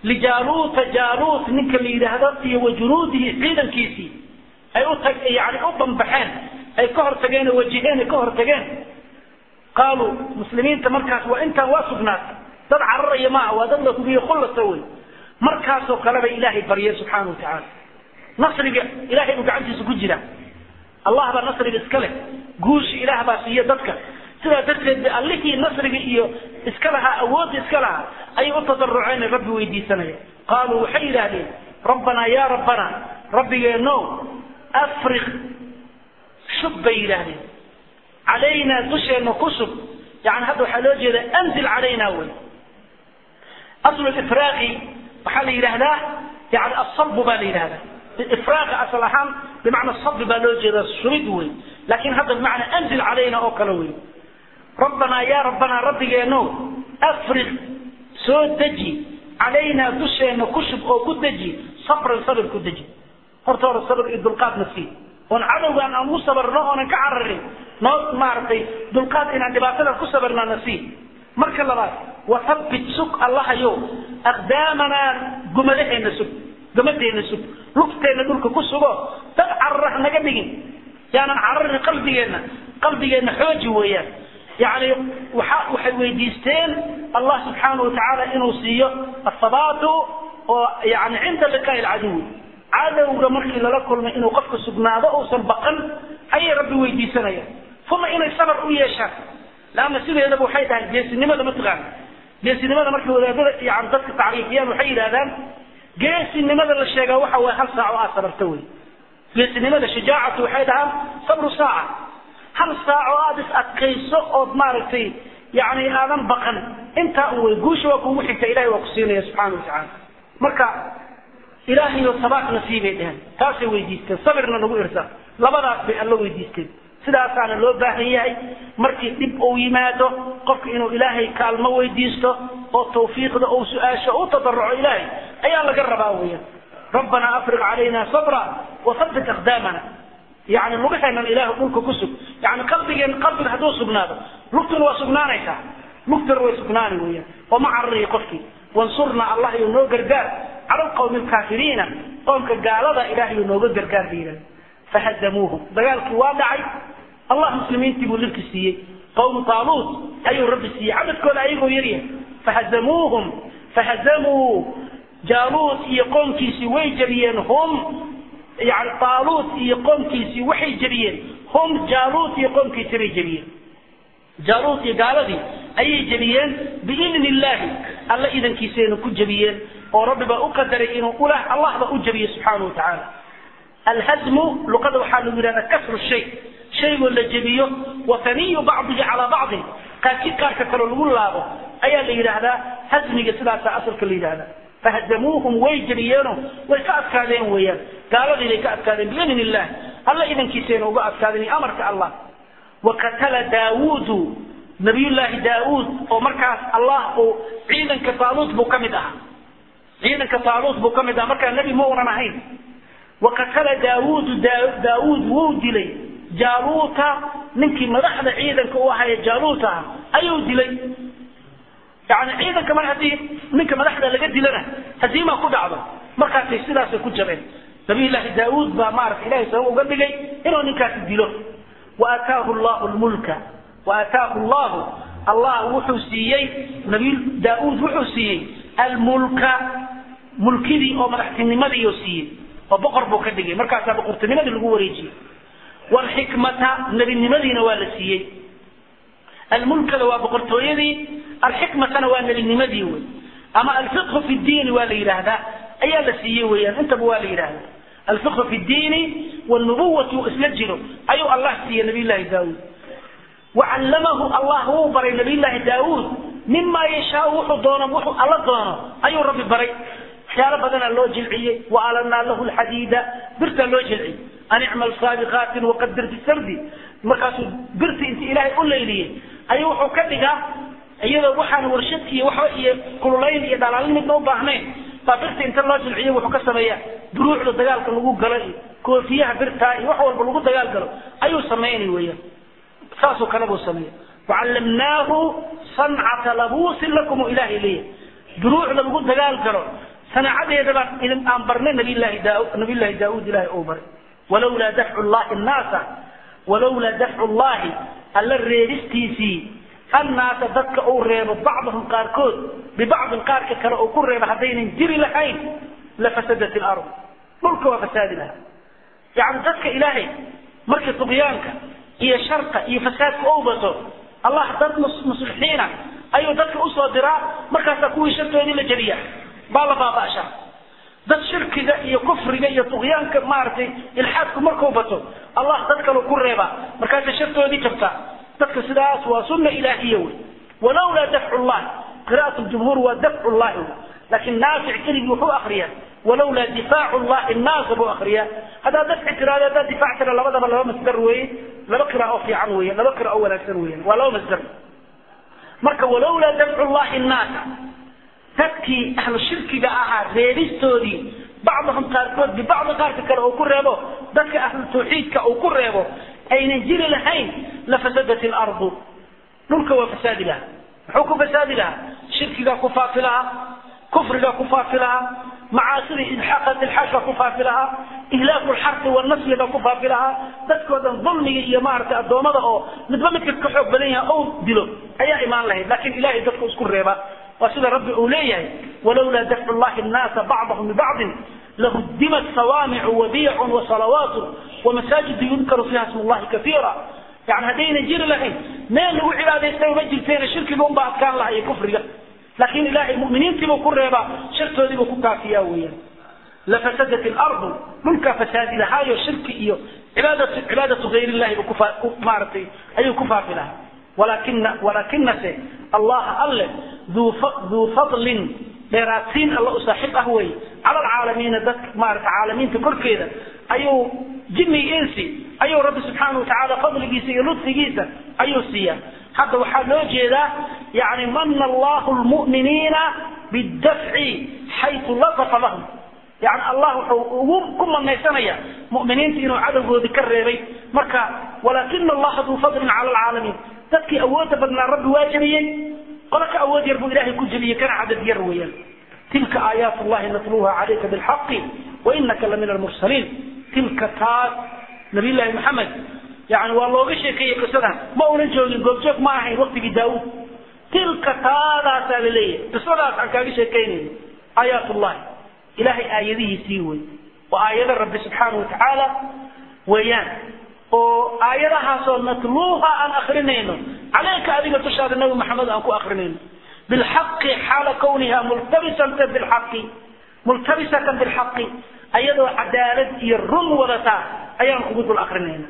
lijaaluuta jaaluut ninka la yidhaahdo iyo wa junuudihi ciidankiisii ay u tag yani u bambaxeen ay ka hortageen oo wajiheen ay ka hortageen qaaluu muslimiinta markaas waa intaan waa sugnaatay dad cararaya maaha waa dad la hubiye kullasa wey markaasoo kale bay ilaahay baryeen subxaana wa tacaala nasriga ilahay buu gacantiisa ku jira allah baa nasriga iska leh guusha ilaah baa siiya dadka sidaa darteed ba allihii nasriga iyo iska lahaa awoodda iska lahaa ayay u tadaruceen rabbi weydiisanaya qaaluu waxay yidhaahdeen rabbanaa yaa rabbana rabbigeeno afriq shub bay yidhaahdeen calaynaa dusheenna ku shub yani hadda waxaa loo jeeda anzil calaynaa wey aslu ifraaqi waxaa la yidhaahdaa yani asabu baa la yidhahdaa ifraaqa asal ahaan bimacna sabi baa loo jeeda shubid wey laakin hadda bimacna anzil calayna oo kale wey rabbanaa yaa rabbanaa rabbigeeno afriq soo deji calaynaa dusheenna ku shub oo ku deji sabran sabir ku deji horta hore sabir iyo dulqaadna sii oon cadowgaan aan u sabarno oonan ka cararin noo maaragtay dulqaad inaan dhibaatadan ku sabarnana sii marka labaad wathabbit sug allahayow aqdaamanaa gumadaheena sug gumadeenna sug lugteenna dhulka ku sugo dad carara ha naga dhigin yaanan cararin qalbigeenna qalbigeenna xooji weeyaan yani waxa waxay weydiisteen allah subxaana wa tacaala inuu siiyo athabaatu oo yani cinda liqaa'i alcaduwi cadowga markii lala kulmay inuu qofka sugnaado uusan baqan ayay rabbi weydiisanayaan uma inay sabar u yeeshaan laanna sideedaba waxay tahay geesinimada mataqaan geesinimada markay wadaadada yani dadka tacriifiyaan waxay yidhahdaan geesinimada la sheegaa waxa waye hal saac oo aad sabarta wey geesinimada shajaacatu waxay dhahaan sabru saaca hal saac oo aada is adkayso ood maaragtay yani aadan baqan intaa u wey guusha waa kuugu xigta ilahay waa ku siinaya subxaana watacaala marka ilaahayo sabaat nasiibay dheheen taasay weydiisteen sabirna nagu irsa labadaas bay alla weydiisteen sidaasaana loo baahan yahay markii dhib uu yimaado qofka inuu ilaahay kaalmo weydiisto oo tawfiiqda uu su-aasho u tadaruco ilaahay ayaa laga rabaa weeyaan rabbanaa afriq calayna sabra wathabbit aqdaamana yani lugaheenan ilaahu dhulka ku sug yani qalbigeen qalbiga hadduu sugnaado lugtuna waa sugnaanaysaa lugtuna way sugnaani weeyaan oo ma carariyo qofkii wansurna allah iyo noo gargaar cala alqawmi alkaafiriina qoomka gaalada ilahay nooga gargaar ba yidhahda fahadamuuhum dagaalkii waa dhacay allah muslimiintii buu lirki siiyey qawmu taaluut ayuu rabbi siiyey cadadkooda ayagoo yaryahay fahadamuuhum fahadamuu jaaluut iyo qoomkiisii way jabiyeen hum yani taaluut iyo qoomkiisii waxay jabiyeen hum jaaluut iyo qoomkiisii bay jabiyeen jaaluut iyo gaaladii ayay jabiyeen biidni illaahi alla idankiisayna ku jabiyeen oo rabbi baa u qadaray inuu ulah allah ba u jabiye subxaana wa tacaala alhadmu luqada waxaa lagu yidhahdaa kasru shay shaygoo la jebiyo wataniyu bacdihi calaa bacdin qaarki qaarka kaloo lagu laabo ayaa la yidhaahdaa hasmiga sidaasaa asalka la yidhahdaa fahadamuuhum way jebiyeeno way ka adkaadeen weeyaan gaaladii bay ka adkaadeen biidni illah alla idankiisayna uga adkaadeen iyo amarka allah wakatala daawuudu nabiyullaahi daawuud oo markaas allah uu ciidanka taaluut buu ka mid ahaa ciidanka taaluut buu ka mid ahaa markaa nebi ma unan ahayn wakatala daawuudu daawuud wuu dilay jaaluuta ninkii madaxda ciidanka u ahaaye jaaluuta ah ayuu dilay yani ciidanka mar haddii ninka madaxda laga dilana hadiimaa ku dhacdo markaasay sidaasay ku jabeen nabiyullaahi daawuud baa maarata ilahay sabab uga dhigay inuu ninkaasi dilo waataahu llahu lmulka waataahu llahu allah wuxuu siiyey nabiy daauud wuxuu siiyey almulka mulkidii oo madaxtinimadii siiyey oo boqor buu ka dhigay markaasaa boqortinimadii lagu wareejiyey wlxikmata nebinimadiina waa la siiyey almulkada waa boqortooyadii alxikmatana waa nebinimadii wey ama alfiqhu fi diini waa la yidhaahdaa ayaa la siiyey weyaan intaba waa la yidhaahdaa alfiqhu fi diini wnubuwati isla jiro ayuu allah siiyey nabiy llahi daauud wacallamahu allah wuu baray nabiy llaahi daauud mima yashaau wuxuu doono wuxuu alla doono ayuu rabbi baray waxyaalo badanaa loo jilciyey waalanaa lahu lxadiida birtaa loo jilciyey an icmal saabiqaatin waqadir fi sardi markaasuu birti inti ilaahay u layliyey ayuu wuxuu ka dhigaa iyadoo waxaan warshad iyo waxba iyo kululayn iyo dhalaalin midna u baahnayn baa birta inta loo jilciyo wuxuu ka sameeyaa duruucda dagaalka lagu galo iyo koofiyaha birtaa iyo wax walba lagu dagaal galo ayuu samaynay weeyaan saasoo kale buu sameeya wacallamnaahu sancata labuusin lakum u ilaahay leeyahay duruucda lagu dagaal galo sanaacadeeda baan idin aan barnay nabiyllaahi daa nabiyllaahi daauud ilahay ou baray walawlaa dafcu llahi annaasa walawlaa dafcu llahi alla reebistiisii annaasa dadka uu reebo bacdahum qaarkood bibacdin qaarka kale uu ku reebo haddaynan jiri lahayn lafasadat ilard dhulka waa fasaadi lahaa yani dadka ilaahay markii tuqyaanka iyo sharka iyo fasaadka ou bato allah dad muslixiina ayuu dadka usoo diraa markaasaa kuwii shartoodii la jeliya baa la baaba'shaa dad shirkiga iyo kufriga iyo tuqyaanka maaragtay ilxaadku markuu bato allah dad kalu ku reebaa markaasay shartoodii jabtaa dadka sidaas waa sunna ilaahiya wey walawlaa dafcu llahi qira'at jumhuur waa dafcu llahi laakiin naafic keligii wuxuu akriyaa walawlaa difaacu llahi nnaasa buu akriyaa haddaad dafci tiraado haddaad difaac tira labadaba laba masdar weeye laba qira oo fiican weeye laba qira oo wanaagsan weeyaan waa laba masdar marka walawlaa dafcu llahi nnaasa dadkii ahlu shirkiga ahaa reebistoodii bacdahum qaarkood bibacdi qaarka kale uu ku reebo dadka ahlu tawxiidka uu ku reebo aynan jiri lahayn lafasadat ilardu dhulka waa fasaadi lahaa muxuu ku fasaadi lahaa shirkigaa ku faafi lahaa kufrigaa ku faafi lahaa macaasida ilxaaqat ilxaaqka ku faafi lahaa ihlaaku lxarqi wanasliga ku faafi lahaa dadkoo dhan dulmiga iyo maaragtay addoommada oo midba midka ka xoog badan yahay ou dilo ayaa imaan lahayd laakiin ilahay dadku isku reeba waa sida rabbi uu leeyahay walawlaa dafcu llahi nnaasa bacdahum bibacdin lahudimat sawaamicu wabiyacun wasalawaatu wamasaajidu yudkaru fiiha smu llahi kaiira yani haddaynan jiri lahayn meel lagu cibaadaystay ma jirteena shirkiga unbaa adkaan laha iyo kufriga laakiin ilahay muminiintiibuu ku reebaa shartoodiibuu ku kaafiyaa weeyaan lafasadat ilardu dhulkaa fasaadi lahaayo shirki iyo cibaadatu cibaadatu gayr illahi buu ku maaragtay ayuu ku faafi lahaa walakina walakinase allaha alle duu fadlin dheeraadsiin alla u saaxiib ah wey cala alcaalamiina dadka maarata caalamiinta korkeeda ayuu jinni insi ayuu rabbi subxaana watacaala fadligiisa iyo ludfigiisa ayuu siiyaa hadda waxaa loo jeedaa yani mana allahu lmu'miniina bidafci xaytu latafa lahum yani allah wuxuu ugu ku manaysanaya mu'miniinta inuu cadowgoodii ka reebay marka walakina allaha duu fadlin cala alcaalamiin dadkii awoodda badnaa rabbi waa jebiyey qolo ka awood yar buu ilahay ku jebiyey kana cadad yar weeyaan tilka aayaat llahi natluha calayka bilxaqi wainaka la min almursaliin tilka taas nabiy llaahi maxamed yani waa looga sheekeeyey qisadan ma unan joogin goobjoog ma ahayn waktigii daawuud tilka taadaasaa la leeyahay qisadaas aan kaaga sheekaynayno aayaat llahi ilahay aayadihiisii wey waa aayada rabbi subxaana watacaala weeyaan oo aayadahaasoo natluuha aan akrinayno calayka adiga dushaada nabi maxamed aan ku akrinayno bilxaqi xaala kawniha multabisatan bilxaqi multabisatan bilxaqi ayadoo cadaalad iyo run wadataa ayaan kugu dul akrinayna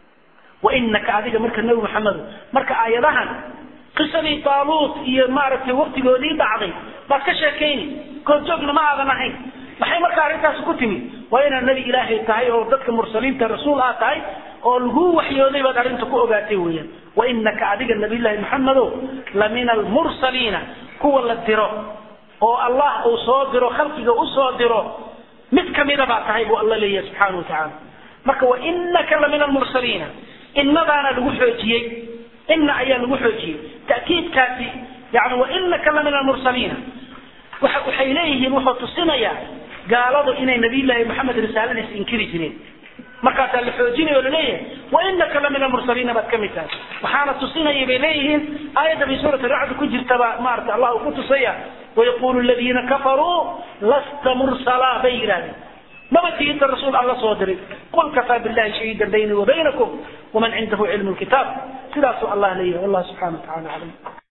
wainaka adiga marka nabi maxamedo marka aayadahan qisadii taaluut iyo maaragtay waktigoodii dhacday baad ka sheekayni goobjoogna ma aadan ahayn maxay marka arrintaasi ku timid waa inaad nebi ilaahay tahay oo dadka mursaliinta rasuul aad tahay oo lagu waxyooday baad arrinta ku ogaatay weeyaan wainaka adiga nabiyllaahi maxamedo la min almursaliina kuwa la diro oo allah uu soo diro khalqiga u soo diro mid kamida baa tahay buu alla leeyahay subxaana wa tacaala marka wainaka la min almursaliina innadaana lagu xoojiyey ina ayaa lagu xoojiyey ta'kiidkaasi yani wainaka la min almursaliina waxay leeyihiin wuxuu tusinayaa gaaladu inay nabiyllaahi maxamed risaaladiisa inkiri jireen markaasaa la xoojinaya o laleeyahay wainaka la min almursaliina baad kamid tahay waxaana tusinaya bay leeyihiin aayadda bay suurat racdi ku jirtaba maarata allah uu ku tusaya wayaqulu ladiina kafaruu lasta mursala bay yidhahdeen maba tihinta rasuul alla soo diray qul kafaa billahi shahiidan bayni wa baynakum waman cindahu cilmu lkitaab sidaasuu allah leeyahay wallah subxana wa tacala aclam